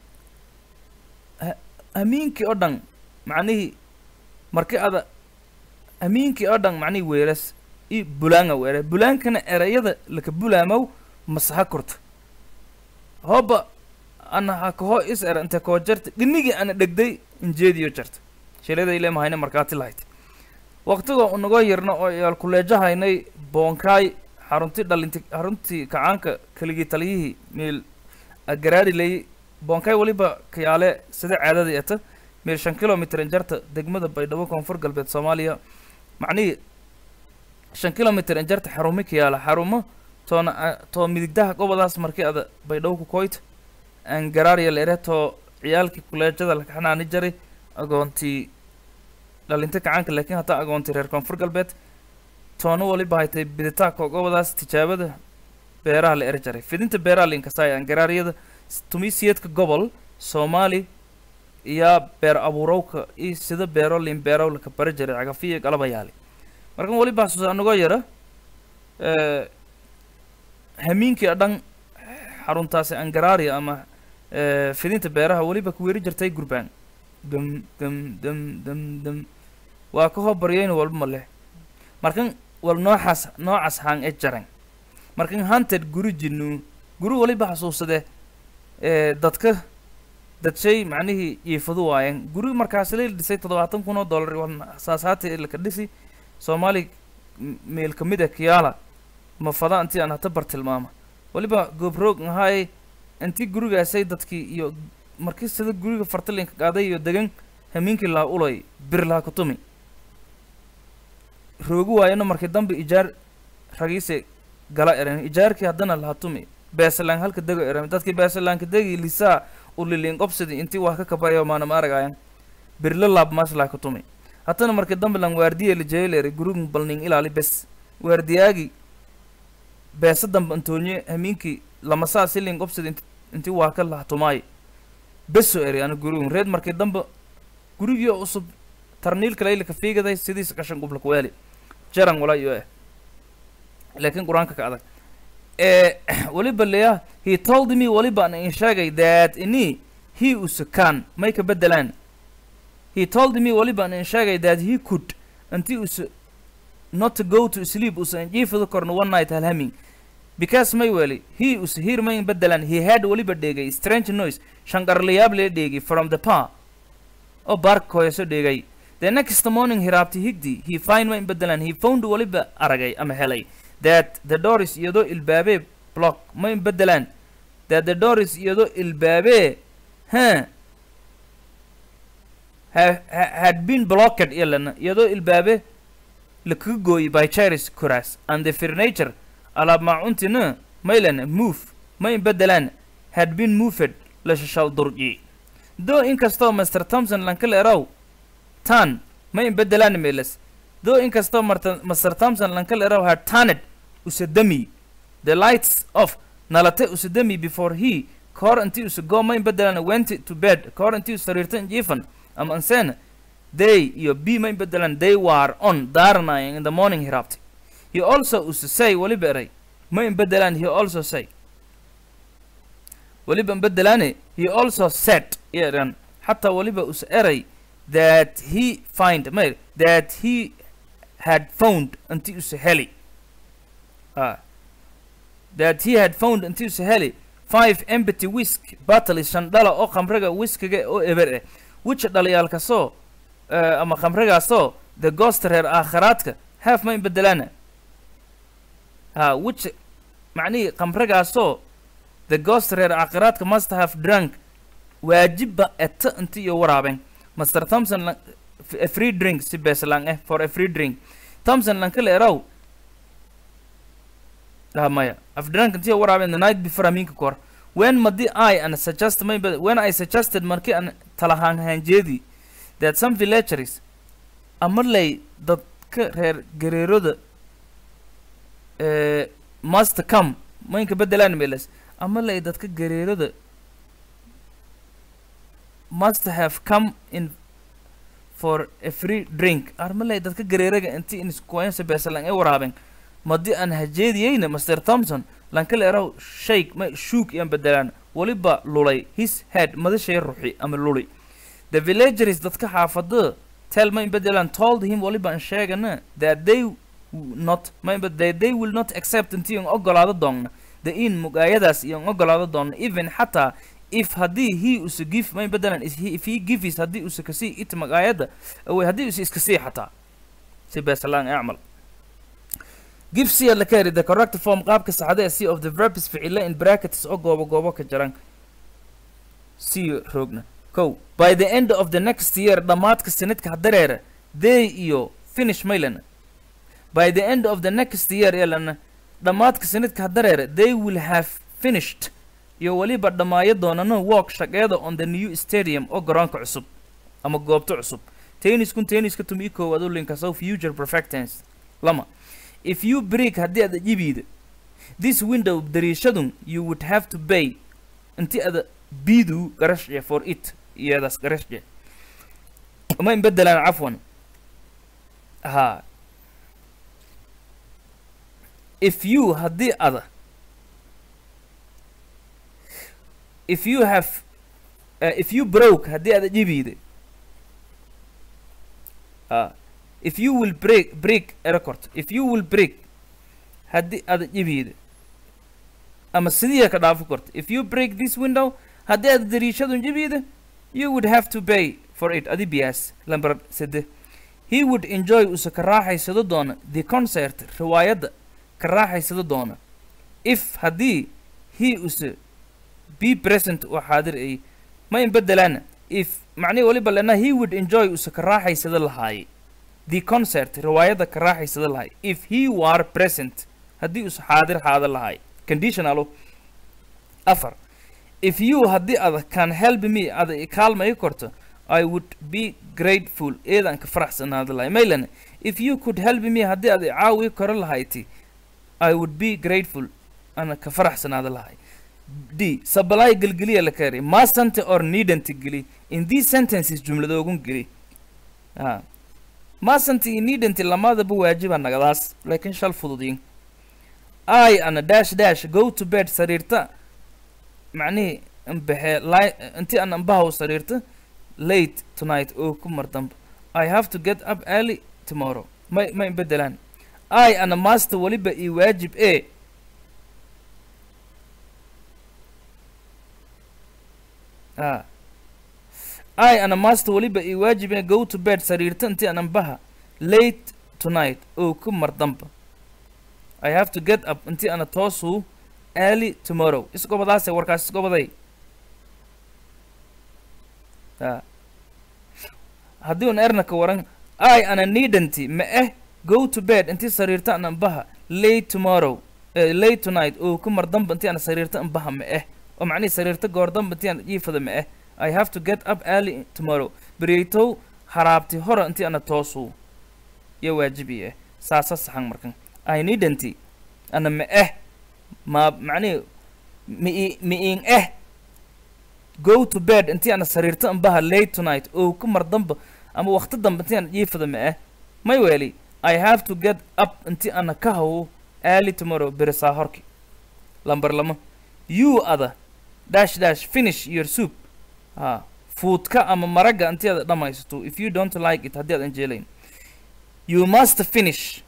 ha- hamiinkii oo dhan macnihii marki ada hamiinkii oo dhan macnihii weeras i bulaanga weere bulaankana erayada laka bulaamow masaha korto hooba ana ha kaho is era inte koo jarta dhinigii ana dhegday injeediyo jarta shilada ile mahayna markaati lahayd waqtigoo unagoo yarna oo yaal kuleejahaynay boonkaay xarunti dhalinti xaruntii kacaanka keligii taliyihii meel agaraari lay boonkaay waliba kayaale sida caadadii eta meel shan kilomitr injarta degmada baydhabo koonfur galbeed soomaaliya macnihii shan kilomitr injarta xarumi kayaala xarumo toona a- too midigdaha gobadaas markii ada baydhabo ku koyt aan garaariya leere too ciyaalkii kuleejada la kaxanaani jaray agoontii dhalinta kacaanka laakiin hataa agoontii reer koonfur galbeed toona waliba haytay biditaanka gobadaas tijaabada beeraha la eri jaray fidinta beeraha la inkasaaya aan garaariyada s- tumiisiyeedka gobol soomaali iyo beer abuurowka iyo sida beero liin beerow laka bari jiray cagafiya galaba yaali markan waliba xasuusa anagoo yara eh, hamiinkii oo dhan xaruntaasi angararia ama eh, fidinta beeraha weliba ku weeri jirtay gurbaan dum dum dum dum dum waa ka hoo baryayna walba ma leh markan wal nooxaas noocaas haan e jaran markan hanted guri jinu guri waliba xasuusade eh, dadka dadshay macnihii iifadu waayeen guri markaasi la dhisay toddobaatan kun oo dollar waa saasaati laka dhisi soomaali m- meel ka mid a kiyaala ma fada intii aan hata bar tilmaama waliba goobroog ahaay intii gurigaasay dadkii iyo markii sida guriga fartalinka qaaday iyo degan hamiinkii laa ulay bir laha kutumi roogi waayana markii dambe ijaar ragiise gala eran ijaarkii haddana laha tumi beesalaan halka dego eran dadkii beesalaanka degi lisaa uliliin qobsidi intii waa ka kabayo maana ma aragayan birla laab maas laha kutumi haddana markii dambe lan waardiye la jeelere gurigun balning ilaali bes waardiyaagi beesa dambe antoonye hamiinkii lamasaa silin qobsidi inti intii waa ka laha tumaay beso eri ana gurigun reed markii dambe gurigii oo cusub tarniilka laylika fiigaday sidiisa qashan qublak weeli jaran wala iyo eh laakiin qur-aanka ka adag eh waliba leya he told me waliba an in sheegay that ini he usukan may ka bedelaan he told me waliba an in sheegay that he could unti usu not to go to sleep usan jiifada korna one night halhaming because may weli he us here may bedelaan he had waliba dhegay strange noise shanqarlayaab lee dheegay from the pa oo baarka hooyaso dhegay the next morning hiraabti higdi he find may bedelaan he found waliba aragay ama helay that the doors iyadoo ilbaabee block may bedelaan that the doors iyadoo ilbaabee huh ha, ha, had been blocked ilana iyadoo ilbaabe lakaga gooyay by charis kuraas and the furniture alaab maacuntina maylan move may bedelaan had been moved la shashal durji though inkastoo mr thompson lankal eraw tan may bedelaan meelas though inkastoo marta mr thompson lankal eraw had turned usadami the lights off nalate usadami before he kahor intii usagoo may bedelaan went to bed kahor intii usariirtan jiifan ama anseen they iyo b may bedelaan they were on daaranayan in the morning hiraabti he also usa say waliba eray may bedelaan he also say waliba bedelaane he also said eran xataa waliba usa eray that he find may that he had found intii usa heli ah that he had found intii usa heli five empty whisk battles shan dhala oo khamriga whiskiga oo eber eh which dhalayaalkasoo uh, ama khamrigaasoo the ghost reer aakhiraadka have ma in bedelaana ha which macnihii qamragaasoo the ghost reer aakhiraadka must have drunk waajibba eta inti iyo waraabeen master thompson lan- f- a free drink si beeslang eh for a free drink thompson lankale eraw ah maya af drunk inti iyo waraabeen the night before aminka kor when madi i and suggest maybe when i suggested markii aan talahaan hanjeedii that some villageries amarley dadka reer gareeroda eh, must come maynka bedelaan meles amarley dadka gareeroda must have come in for a free drink armaley dadka gareeraga inti in iskuwayansa beesalan ay waraabeen madi aan hajeediyeyna master thompson lankale eraw shayk ma shuuk iyaan bedelaan weliba lulay his head madashay ruxi ama luli the villageries dadka xaafada tell ma in bedelaan told him weliba aan sheegana that they w- not ma in bed- that they will not accept intii aan ogolaado doonna the in mugaayadaas iyo aan ogolaado doonna even xataa if haddii he usa give ma in bedelaan is he, if he gives haddii usa kasii it magaayada awey haddii usa iskasii xataa si beesalaan acmal give c la carry the correct form qaabka saxda ee c of the verbs ficile in brackets oo goobo goobo ka jaran c roogna kow by the end of the next year dhammaadka sanadka hadareera they iyo finish maylana by the end of the next year yalana dhammaadka sanadka hadareera they will have finished iyo weliba dhammaayo doonano walk shaqeeda on the new stadium oo garoonka cusub ama goobta cusub tenniskun tenniska tumi koowaad u linkasow future perfectance lama if you break haddii aad jibiida this window dariishadun you would have to pay inti ada biidu garashje for it iyadaas garashje ma in bedelaan cafwan ha if you haddii ada if you have uh, if you broke haddii ada jibiida ha if you will break break a record if you will break haddii aad jibiida ama sidii ka dhaafo korto if you break this window haddii aad dariishadun jibiida you would have to pay for it adi biyaas lambar sede he would enjoy usa ka raaxaysado doona the concert riwaayadda ka raaxaysado doona if haddii he usa be present oo xaadir ay ma in bedelaana if macnihi waliba lena he would enjoy usa ka raaxaysado lahaaye the concert riwaayadda ka raaxaysada lahay if he were present haddii us xaadir xaada lahay conditionalo afar if you haddii ada can help me ada i kaalmay korto i would be grateful eedaan ka faraxsanaada lahay maylan if you could help me haddii ada i caawi karo lahayti i would be grateful ana ka faraxsanaada lahay d supply gelgeliya la kari mustn't or needn't geli in these sentences jumladoogun geli ah maasanti iyo neednti lamadaba waajiba nagadaas laakiin shal fududiin i ana dash dash go to bed sariirta macnihii ambaxee li inti aan ambahaw sariirta late tonight oo ku mar dambe i have to get up early tomorrow may ma inbedelaan i ana master weliba io waajib e a i ana master weliba io waajib e go to bed sariirta inti aan ambaha late tonight oo ku mar dambe i have to get up inti ana toosu early tomorrow isgobadaase warkaas isgobaday a haddii un ernaka waran i ana needanti ma eh go to bed inti sariirta an ambaha late tomorrow eh, late tonight oo ku mar damba inti ana sariirta ambaha ma eh oo macnihi sariirta goor damba inti ana jiifada ma eh i have to get up early tomorrow beriytow haraabti hora inti ana toosu iyo waajibi eh saasa saxan markan i needanti ana ma eh ma macnihi mi mi-in eh go to bed intii ana sariirta ambaha late tonight oo ku mar damba ama waqti dambe intii ana jiifada ma eh may weli i have to get up intii ana ka hawo early tomorrow berisaa horki lambar lama you ada dash dash finish your soup ha fuudka ama maraga intii ada dhammaysato if you don't like it haddii adan jeelayn you must finish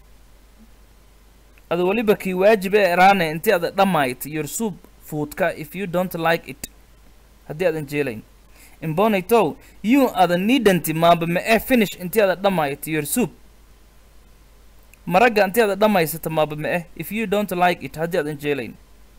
ada weliba kii waajib ee eraane intii ada dhammayt your soup fuudka if you don't like it haddii aadan jeelayn imbonaytow you ada needanti maaba ma eh finish intii ada dhammayto your soup maragga intii ada dhammaysato maaba ma eh if you don't like it haddii adan jeelayn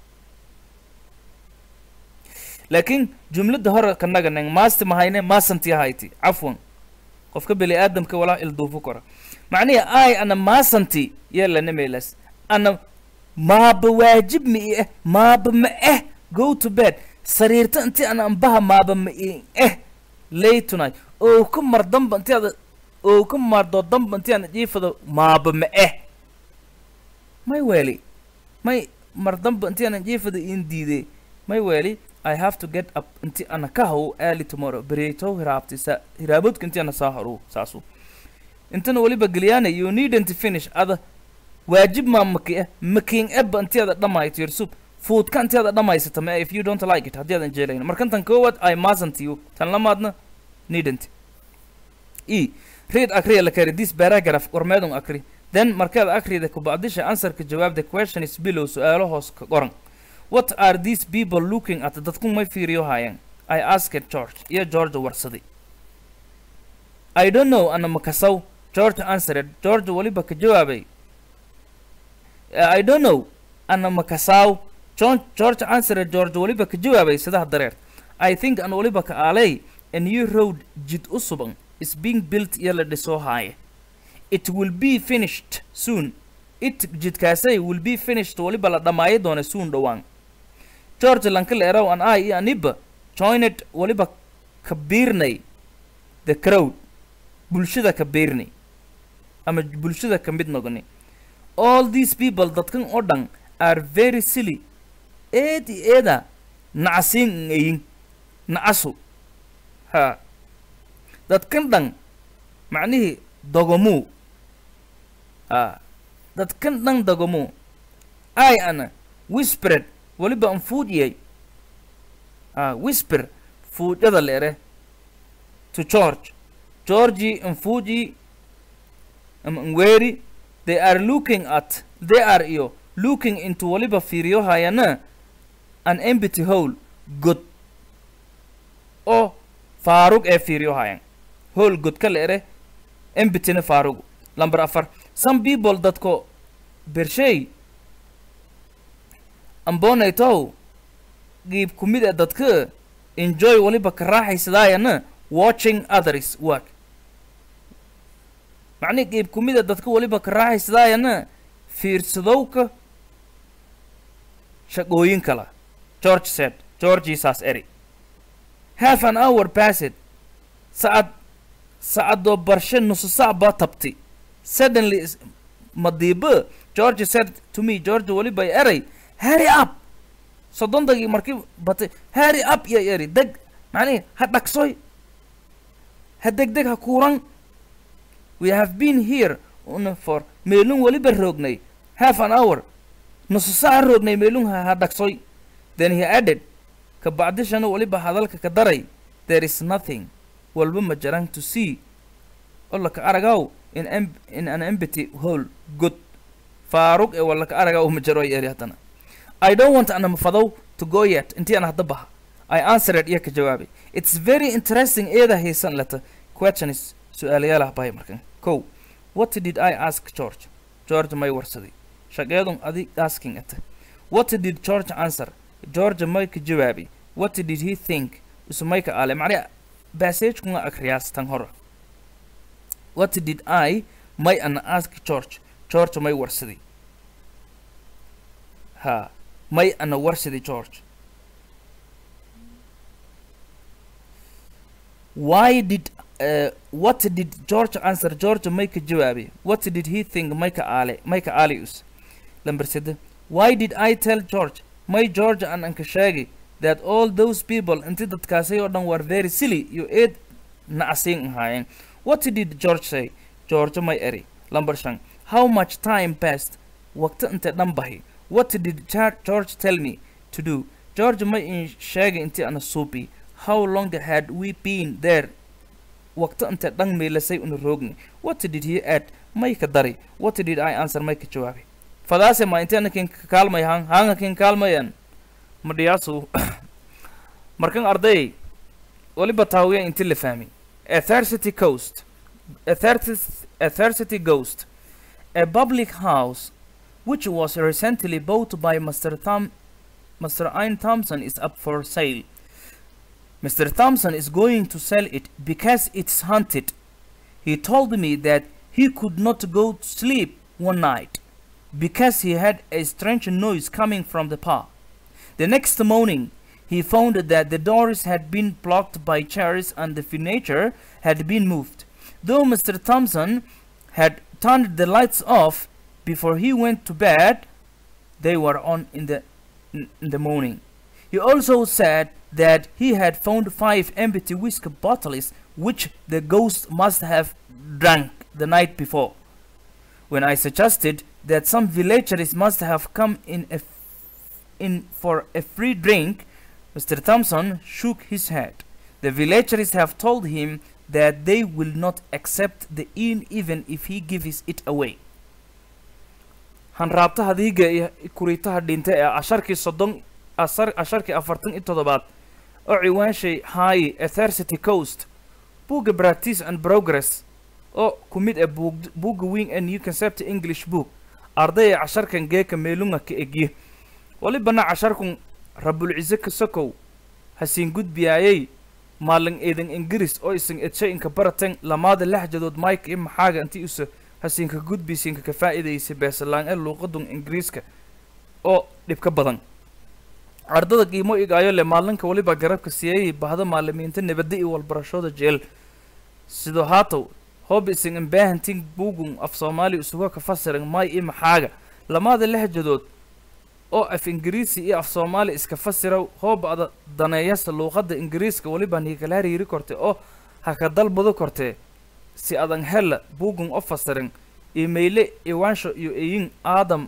laakiin jumladda hore kanaga neng maasti mahayne maasanti ahayti cafwan qofka beli aadamka walaa ilduufu kora macnihi ay ana maasanti yeelana meelas ana maaba waajib ma i eh maaba ma eh go to bed sariirta intii ana ambaha maaba ma i eh lay tonight oo ka mar damba intii ada oo ka mardo damba intii ana jiifado maaba ma eh may weeli may mar damba intii ana jiifado in diiday may weeli I have to get up inti ana ka hawo early tomorrow bereytow hiraabti sa hiraabodka inti ana soo haru saasu intana weliba geliyana you needn't finish ada waajib maa maki eh making ebba inti ada dhammayto your soup foodka inti ada dhammaysata ma if you don't like it haddii adan jeelayn markantan koowaad I mustn't you tan lamaadna needn't e read akriya la kari this paragraph qormeedun akri then markaad akrida kubacdisha answerka jawaab the question is below su-aalo hoos ka qoran what are these people looking at dadku may fiiriyo haayeen i asked george iyo george warsaday i don't know ana makasaw george answered george weliba ka jawaabay i don't know ana makasaw John, george answered george weliba ka jawaabay sidaha dareer i think an weliba ka aalay a new road jid u suban is being built iyo la dhisoo haaye it will be finished soon it jidkaasay will be finished weliba la dhammaayo doona soon dhowaan george lankaleerow an i iyo aniba joined weliba ka biirnay the crowd bulshada ka biirnay ama bulshada ka mid noqonay all these people dadkan oo dhan are very silly eed i eeda nacasiin ngayin nacasu ha dadkan dhan macnihii dogomuu ha dadkan dhan dogomuu i ana whispered weliba an fuudiyay ah whisper fuudyada leere to george georgi an fuuji am anweri they are looking at they are iyo looking into weliba fiiriyo hayana an empty hole god oo faarug ee fiiriyo hayan hole god ka leere embityna faarugu lamber afar some people dadko bershey ambonaytow giib ku mid a dadka enjoy weliba ka raaxaysadaayana watching others work macnihi giib ku mid a dadka weliba ka raaxaysadaayana fiirsadowka shaqooyin kala george said georgiisaas eri half an hour passed sacad sacadoo barshe nusu sac baa tabti suddenly is- madiiba george said to me george weliba eray hurry up soddondagii markii batay hurry up iyo eri deg macnihi ha dhaqsoy ha degdeg ha kuuran we have been here una for meelun weliba roognay half an hour nusu saca roognay meelun ha ha dhaqsoy then he added ka bacdishana weliba hadalka ka daray there is nothing walba ma jaran to see olaka aragaw in, em in an empty hole good faarug ee walaka aragaw ma jaro ay eri haddana I don't want an fadow to go yet intii aan hadda baha I answered iyo ka jawaabay it's very interesting eeda haysan leta question is su-aalayaalaha bahay markan kow what did I ask George George may warsaday shaqeedun adi asking ata what did George answer George may ka jawaabay what did he think isumay ka aale macnaa bassage-kuna akriyaas tan hore what did I may an ask George George may warsaday ha may ana warsaday George why did uh, what did George answer George may ka jawaabay what did he think may ka aale may ka aalius lamber sede why did I tell George may George an anka sheegay that all those people inti dadkaasay oo dhan were very silly iyo eed nacasiin ahaayeen what did George say George may eri lamber shan how much time passed waqti inte dhan bahi what did Char- George tell me to do George may in sheegay inti ana suubi how long had we been there waqti inte dhan meelasay una roogni what did he add may ka dari what did I answer may ka jawaabay fadaase ma inti anakin ka kaalmay han hanga kin kaalmayan madhiyaasu markan arday waliba taawiya inti la fahmi athercity coast Athercity- athercity ghost a public house which was recently bought by Mr. Thom Mr. Ian Thompson is up for sale. Mr. Thompson is going to sell it because it's haunted. He told me that he could not go to sleep one night because he had a strange noise coming from the pub. The next morning, he found that the doors had been blocked by chairs and the furniture had been moved. Though Mr. Thompson had turned the lights off before he went to bed, they were on in the in in the morning. He also said that he had found five empty whiskey bottles which the ghost must have drank the night before. When I suggested that some villagers must have come in a f- in for a free drink, Mr. Thompson shook his head. The villagers have told him that they will not accept the inn even if he gives it away. hanraabtaha diiga iyo kuriitaha dhinta ee casharkii soddon asar casharkii afartan iyo toddobaad oo ciwaanshay haayi athercity coast buugga practice and progress oo ku mid ah buug buugga weyn ee new concept english book ardaya casharkan geeka meelunga ka egye walibana casharkun rabulcise kasokow hasiin gudbiyaayay maalin eedan ingiriis oo isan edshay inka baratan lamaada laxjadood mike iyo maxaaga intii usa hasiinka gudbisiinka ka faa'iidaysa beesalaan ee luuqadun ingiriiska oo dhibka badan ardada qiimo igaayo le maalinka waliba garabka siiyay bahda maalimiinta nabadda iyo walbarashooda jeel sidoo haatow hoob isan imbaahantin buugun af soomaali isuga ka fasiran may iyo maxaaga lamaada lehjadood oo af ingiriisi iyo af soomaali iska fasira hooba ada daneeyasa luuqadda ingiriiska waliba niikala hariiri korte oo ha ka dalbado kortee si adan hela buugun o fasirin imayle iwaansho iyo eyin aadam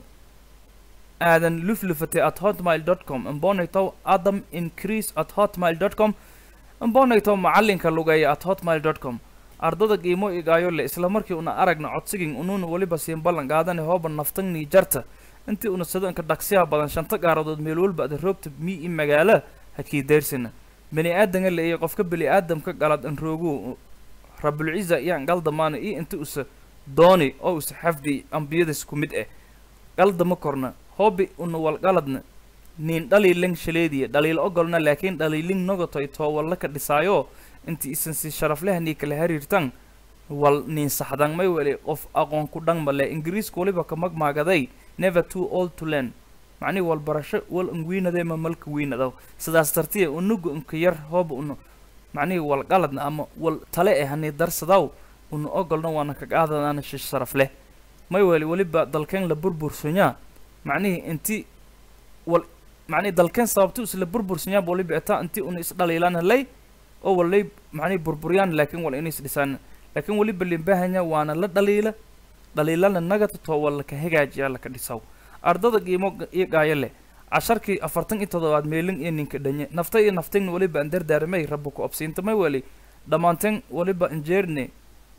aadan luflufate at hotmail dot com imbonaytow adam increase at hotmail dot com imbonaytow macalinka lugeeya at hotmail dot com ardada qiimo igaayo le isla markii una aragna codsigin unuuna weliba siin ballan qaadane hooba naftangni jarta intii una sadanka dhaqsiyaha badan shanta gaaradood meel walba ada roogta mi i magaala hakii deyrsina bani aadanga le iyo qofka bani aadamka galad an roogu rabulciza iyaan galdamaana iyo inta usa dooni oo usa xafdi ambiyadas ku mid ah galdama korna hoobi una walgaladna nin dhaliilan shaleediya dhaliil ogolna laakiin dhaliilin nogotoy too walla ka dhisaayo intii isan si sharaflehanii kala hariirtan wal nin saxdan may weli qof aqoon ku dhan male ingiriiska waliba ka magmaagaday never too old to learn macnihi walbarasho wal unwiinadee ma malka wiinadaw sidaas dartiya unugu unka yar hooba una macnihii wal qaladna ama wal tale eh hanii darsadaw una ogolna waana kagaadanaana shi sharaf leh may weli weliba dalkeen la burbursanyaa macnihii inti wal macnihi dalkeen sababti isla burbursanyaa waliba etaa inti una isdhaliilaan halay oo walay macnihi burburyaan laakiin wal inay isdhisaan laakiin weliba limbahanya waana la dhaliila dhaliilana nagata too wal laka hagaajiyaa laka dhisaw ardada qiimo ga- iyo gaayo leh casharkii afartan iyo toddobaad meelin iyo ninka dhanye nafta iyo naftin weliba an dardaarmay rabba ku absiintamay weli dhammaanteen weliba injeerne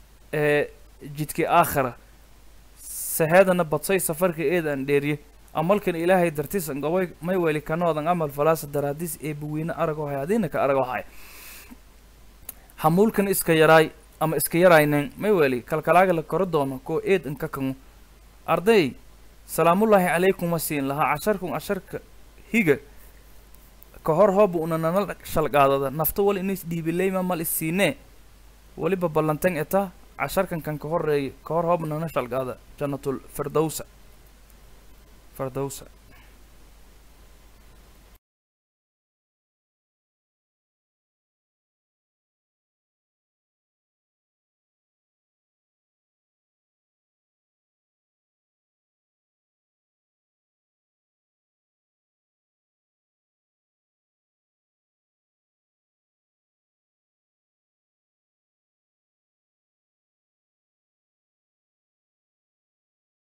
ee jidkii aakhira saheedana badsay safarka eedan dheeriye amalkan ilaahay dartiis an gobay may weli kanoodan amal falaasa daraadiis ee buwiine arago hay adiina ka arago hay hamuulkan iska yaraay ama iska yaraynen may weli kalkalaaga la koro doono koo eed inka kangu arday salaamullaahi calaykum ma siin lahaa casharkun casharka higa ka hor hooba una nana shalgaadada nafta wal inis dhiibileyma mal isiinee weliba ballantan eta casharkan kan ka horeeya ka hor hooba nana shalgaada jannatul firdowsa firdowsa